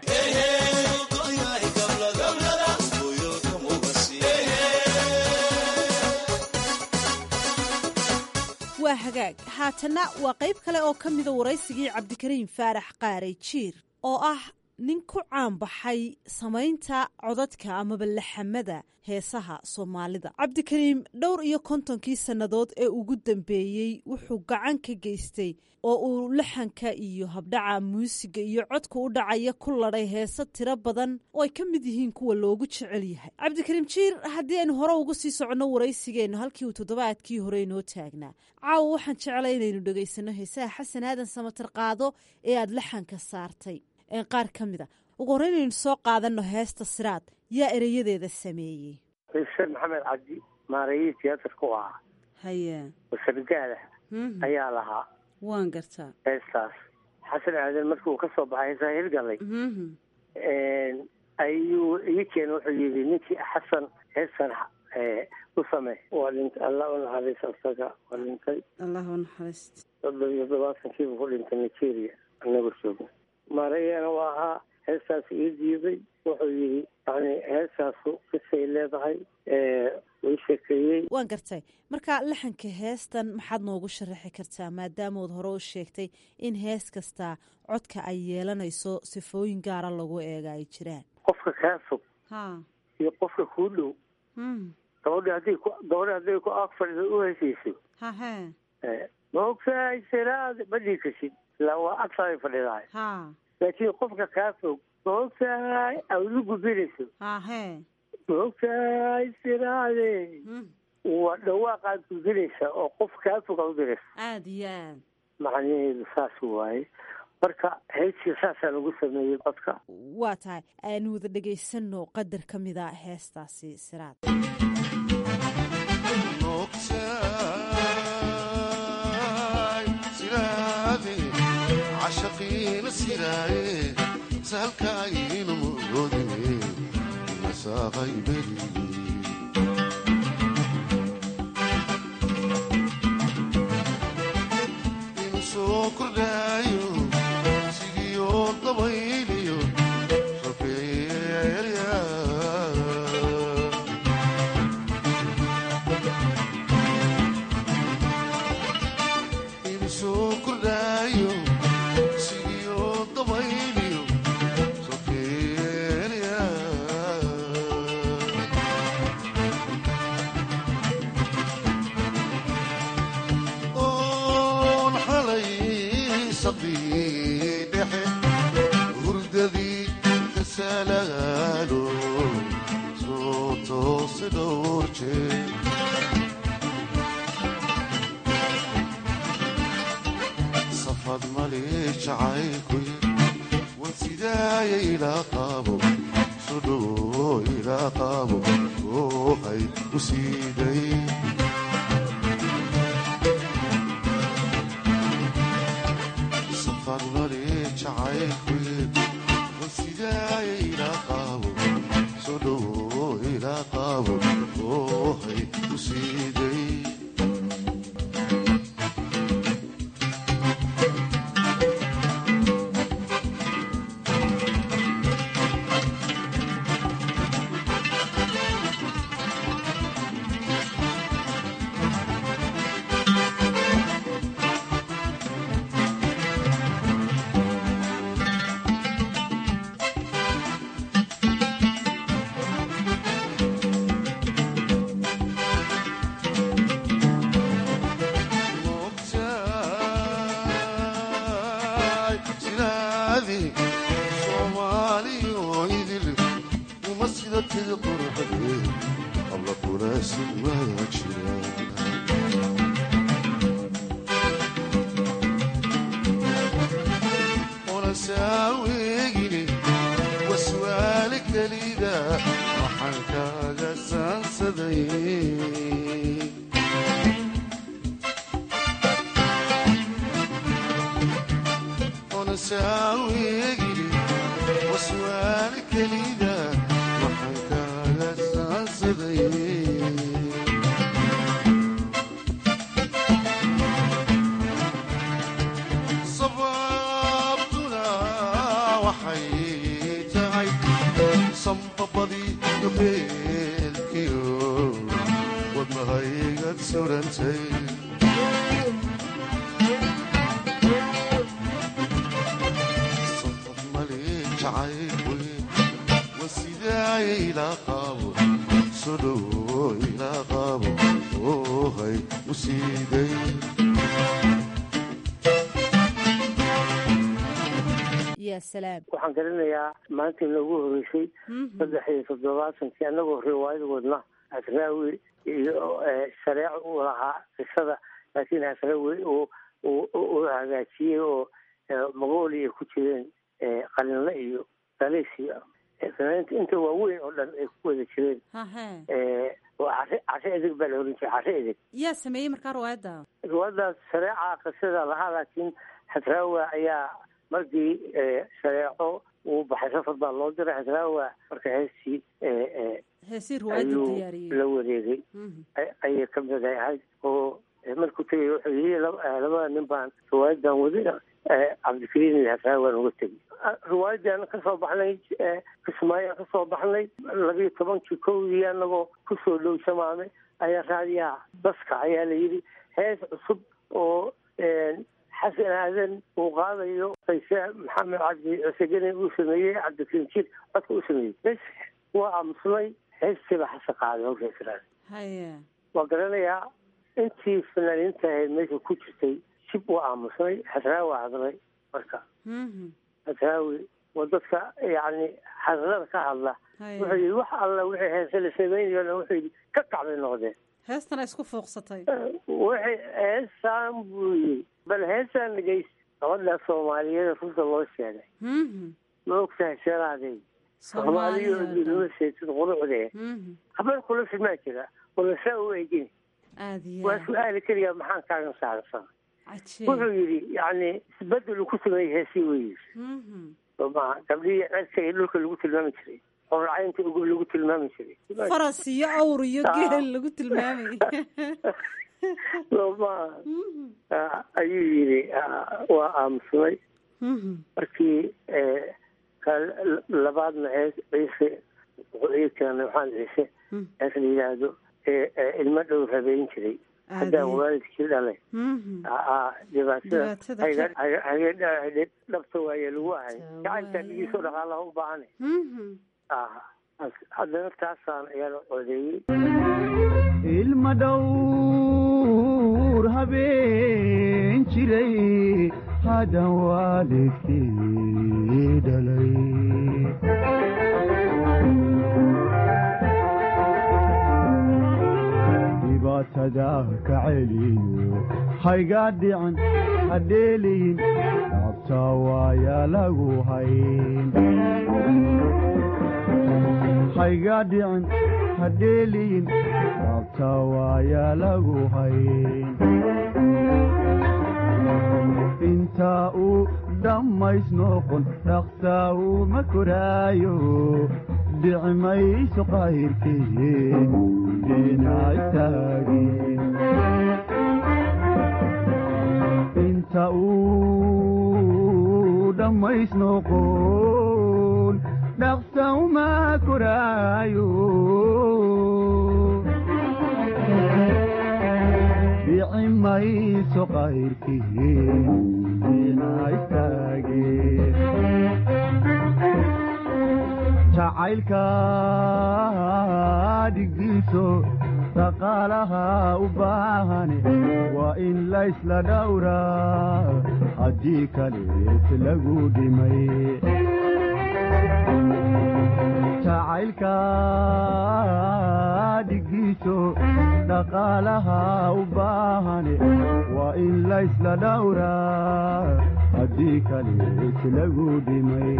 waa hagaag haatana waa qayb kale oo ka mida waraysigii cabdikariim faarax qaaray jiir oo ah nin ku caanbaxay samaynta codadka amaba laxamada heesaha soomaalida cabdikariim dhowr iyo kontonkii sannadood ee ugu dambeeyey wuxuu gacan ka geystay oo uu laxanka iyo habdhaca muusiga iyo codka u dhacaya ku ladhay heese tiro badan oo ay ka mid yihiin kuwa loogu jecel yahay cabdikariim jiir haddii aynu hore uga sii soconno waraysigeennu halkii uu toddobaadkii hore inoo taagnaa caawa waxaan jeclay inaynu dhegaysano heesaha xasan aadan samatar qaado ee aada laxanka saartay qaar ka mid a ugu horreyn aynu soo qaadano heesta siraad yaa ereyadeeda sameeyey xuseen maxamed cabdi maarayihii tiyaatarka u ahaa haye wasargaada ayaa lahaa waan gartaa heestaas xasan aadan markii uu ka soo baxay heesaa hirgalay ayuu ii keen wuxuu yidhi ninkii xasan heestan u samey waa dhintay allah u naxariista isaga waa dhintay allah u naxariist soddon iyo todobaatankiibu ku dhintay nigeria anagoo joogna maarayana waa ahaa heestaas ii diiday wuxuu yidhi yani heestaasu kisay leedahay way sheekeeyey waan gartay marka laxanka heestan maxaad noogu sharaxi kartaa maadaamood hore u sheegtay in hees kastaa codka ay yeelanayso sifooyin gaara lagu eega ay jiraan qofka kaa fog ha iyo qofka kuu dhow gabadha hadday ku gabadha hadday ku ag fadhida u hesayso hahe maogtahay siraad ma dhii karsid ilaa waa agtaay fadhidahay ha laakiin qofka kaa fog maogtahay awdu gubinayso hahe maogtahay siraade waa dhawaaqaad gudinaysa oo qof kaa fog a udiraysa aada iyo aad macnaheedu saas waaye marka heestii saasaa lagu sameeyey codka waa tahay aanu wada dhegaysano qadar ka mid a heestaasi siraad cashaqiina siraaye saalkaayinu muroode masaaqay beri inu soo kordhaayo sigiyo dabayliyo sokeeya inu soo kordhaayo sigiyo dabayliyo sokeeya oon xalay saqii dhexe hurdadii ka salaalo soo toose dhowr jeer safad mali jacaylku wan sidaaya ilaa qaabo soo dhowo ilaa qaabo oohay u siiday safad mali jacaylku wan sidaaya ilaa qaabo soo dhowo ilaa qaabo oohay u siiday moogtahay sidaadii soomaaliyo idil uma sida tida quruxdee habla quraasin waa jira una saaweegine waswaale kelida waxaan kaaga saansaday ona saaweegine waswaale kelida waxaan kaaga saansaday sababtuna waxay tahay sambabadii gabeelkiyo wadnahaygad surantay safaf mali jacay dhow ila qabo ohay u siiday yaa salaam waxaan garanayaa maalintii noogu horeysay saddex iyo toddobaatankii annagoo riwaayad wadna asraawi iyo eh, shareeco uu lahaa qisada laakiin asraawi uu uu- uu hagaajiyey oo eh, magooli ay ku jireen eh, qalinle iyo daleysiyo eh, fanaaniinta inta waaweyn oo dhan ay ku wada jireen hahe eh, oo cashe cashe edeg baa la oran jiray cashe edeg yaa sameeyey markaa riwaayadda riwaayadaas shareeca qisada lahaa laakiin xasraawa ayaa markii eh, shareeco uu baxay safar baa loo diray xasraawa marka heestii eh, eh, heesii riwaayadda ayuu diyaariyey la wareegay ay- ayay ka mid ahayd oo eh, markuu tegay wuxuu yii lab- eh, labada nin baan riwaayadan waday eh, cabdikariin iyo xasraawan uga tegay Ah, riwaayadan kasoo baxnay eh, kismaayaan kasoo baxnay labiyo tobankii kowdii anagoo kusoo dhow shamaame ayaa raadiyaha baska ayaa la yidhi hees cusub oo eh, xasan aadan uu qaadayo qayse maxamed cabdi cusegene uu sameeyey cabdikariin jir codka uu sameeyey bes waa aamusnay heestiiba xasan qaaday hawsha israel haye waa garanayaa intii fanaaniinta ahayd meesha ku jirtay jib waa aamusnay xasraawi waa hadlay marka Mhm. xasraawi waa dadka yacni hadlada ka hadla Haye. wuxuu yidhi wax alla wixii heese la samaynayo dhan wuxuu yidhi ka kacbay noqdeen heestana isku fuuqsatay waxay heesaan buu yidhi bal heesaan dhagays gabadha soomaaliyeed runta loo sheegay Mhm. ma ogtahay sheeraadey soomaaliyo nima seetid qurucdee Mhm. habar kula simaa jira wala saa u eegin aad iyo waa aad su-aali keliya maxaan kaagan saarsan cajiib wuxuu yidhi yacni isbedel uu ku sameeyey heesii weyi Mhm. soo maha gabdhihii cerka iyo dhulka lagu tilmaami jiray qorracaynta ugub lagu tilmaami jiray faras iyo awr iyo geel lagu tilmaamay soo maha Ah, ayuu yidhi ah, waa aamusnay Mhm. markii eh, ka labaadna hees ciise wuxuu ii keenay waxaan ciise hees la yidhaahdo ee ee ilmo dhow rabeyn jiray haddaan Aadee. waalidkii dhalay Mhm. aa dhibaatada Dhibaatada hayga- ka- hayga- hayga- hayga- dhabta waaye lagu ahay gacantaa dhigiisoo dhaqaalaha u baahane Mhm. ah haddana taasaan ayaan codeeyey ilma dhowr habeen jiray haddaan waalidkii dhalay dhibaatada ka celiyo hayga dhican hadheeliyin dhabta waaya lagu hayn hayga dhicin hadheeliyin dhabta waaya lagu hayn inta uu dhammays noqon dhaqsa uma koraayo dhici mayso qayrkeen dhinac taagin inta uu dhammays noqon dhaqsa uma koraayo dhici mayso qayrkeen dhinac istaageen jacaylka dhigdiiso dhaqaalaha u baahane waa in laysla dhowraa haddii kalees lagu dhimay jacaylka dhigdiiso dhaqaalaha u baahane waa in laysla dhowraa haddii kalees lagu dhimay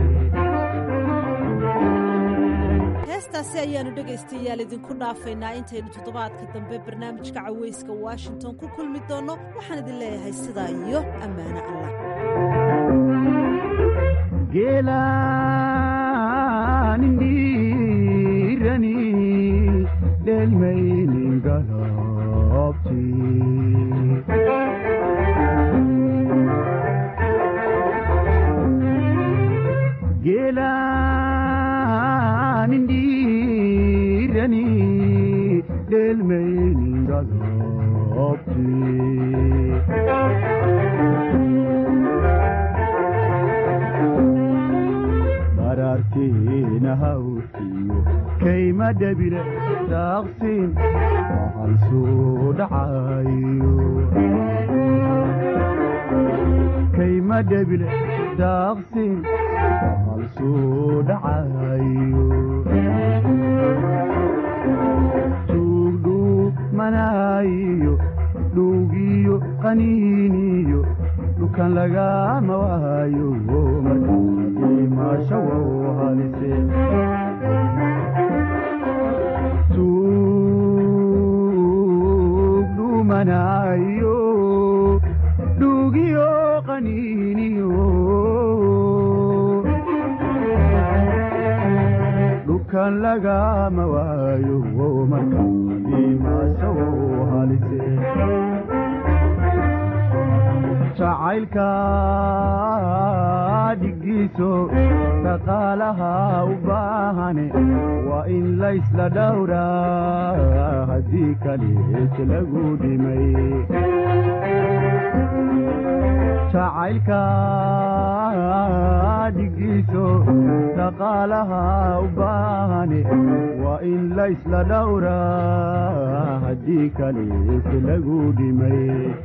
heestaasi ayaanu dhegaystayaal idinku dhaafaynaa intaynu toddobaadka dambe barnaamijka cawayska washington ku kulmi doonno waxaan idin leeyahay sidaa iyo ammaano allah geelaanindiirani dhelmaynin galabti geelaanindiirani dhelmaynin galabti barartiina hawtiyo kayma dhebile daaqsin bahal soo dhacayo kayma dhebile daaqsin bahal soo dhacayo tuugdhuumanayo dhuugiyo qaniiniyo dhukan lagama waayo markaa imaasho wow halise tuugdhuumanayo dhuugiyo qaniiniyo dhukan lagama waayo markaa imaasho wow halise jacaylka dhigiiso dhaqaalaha u baahane waa in laysla dhowraa haddii kalees lagu dhimay jacaylka dhigiiso dhaqaalaha u baahane waa in laysla dhowraa haddii kalees lagu dhimay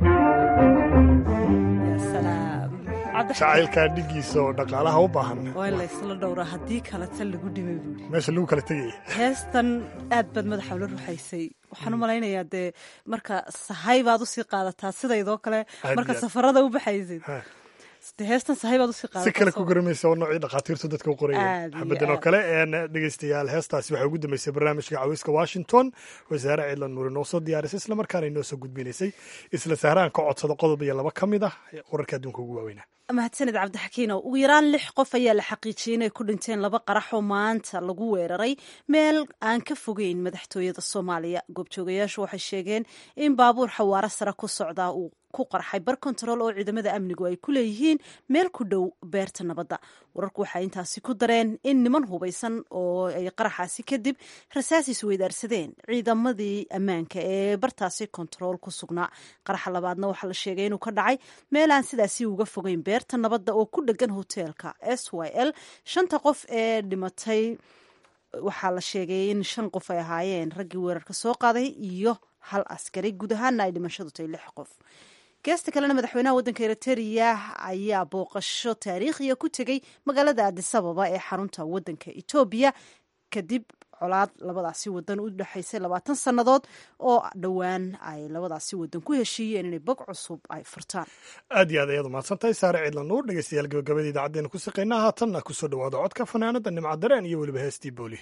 jacaylkaa dhigiisa oo dhaqaalaha u baahan waa in laysla dhowraa haddii kaleta lagu dhimay buuri meesha lagu kala tegaya heestan aad baad madaxa ula ruxaysay waxaan u malaynayaa dee marka sahay baad usii qaadataa sidaydoo kale Aad marka iyo aad. safarada u baxaysid de heestan sahay baad usii qaadataa si kale ku soo- garamaysa oo noocii dhakhaatiirtu dadka u qorayeen Aad iyo xabadan oo aad. kale een dhegeystayaal heestaasi waxay ugu dambeysay barnaamijka cawiska washington wasaare ciidlan nuuri noo soo diyaarisay islamarkaana inoo soo gudbinaysay isla sahraan ka codsada qodob iyo laba ka mid ah wararka adduunka ugu waaweynaa mahadsanid cabdixakiinow ugu yaraan lix qof ayaa la xaqiijiyey inay ku dhinteen laba qarax oo maanta lagu weeraray meel aan ka fogeyn madaxtooyada soomaaliya goobjoogayaashu waxay sheegeen in baabuur xawaaro sare ku socdaa uu ku qarxay bar kontarool oo ciidamada amnigu ay ku leeyihiin meel ku dhow beerta nabadda wararku waxay intaasi ku dareen in niman hubaysan oo ay qaraxaasi kadib rasaas isweydaarsadeen ciidamadii ammaanka ee bartaasi kontarool ku sugnaa qaraxa labaadna waxaa la sheegay inuu ka dhacay meel aan sidaasi uga fogeyn beerta nabadda oo ku dhegan hoteelka s y l shanta qof ee dhimatay waxaa la sheegay in shan qof ay ahaayeen raggii weerarka soo qaaday iyo hal askari guud ahaana ay dhimashadu tahay lix qof geesta kalena madaxweynaha waddanka eritrea ayaa booqasho taariikhiya ku tegey magaalada adisababa ee xarunta waddanka etoobiya kadib colaad labadaasi wadan u dhexaysay labaatan sannadood oo dhowaan ay labadaasi wadan ku heshiiyeen inay bog cusub ay furtaan aad iyo aad ayaad umahadsan tahay saare ciidlan nuur dhegeystayaal gabagabada idaacaddeenna ku saqaynaa haatanna kusoo dhawaada codka fanaanada nimca dareen iyo weliba heestii booli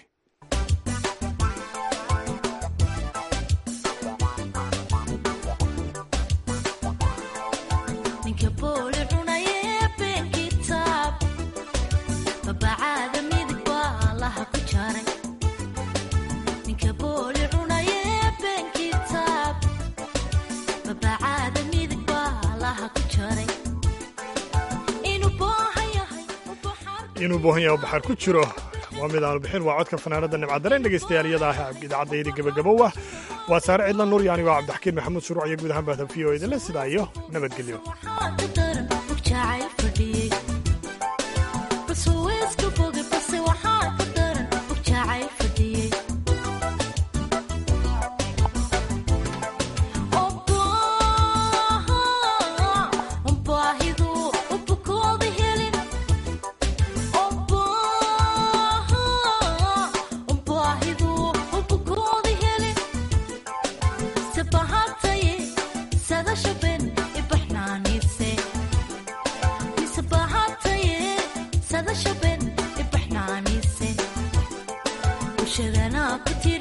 ninka booli cunaye been kitaab babacaada midig baa laha ku jaray ninka booli cunaye been kitaab babacaada midig baa laha ku jaray inuu boohan yahay inuu boohan yahay oo baxar ku jiro waa mid aanu bixin waa codka fanaanada nimca dareen dhegeystayaal iyada ah idaacaddaydii gabagabow ah waa saare ciidlan nuur iyo anigoo cabdixakiin maxamuud shuruuc iyo guud ahaan bahda v o idinle sidaa iyo nabadgelyo ku daran jacayl fadhiyey balse weeska bogay balse waxaa ku daran jacayl fadhiyey baahidu ubukooda helin baahidu ubukooda helin sabahataye sadashaben ibaxnaanise misabahataye sadashaben ibaxnaanise ushagana ku tiri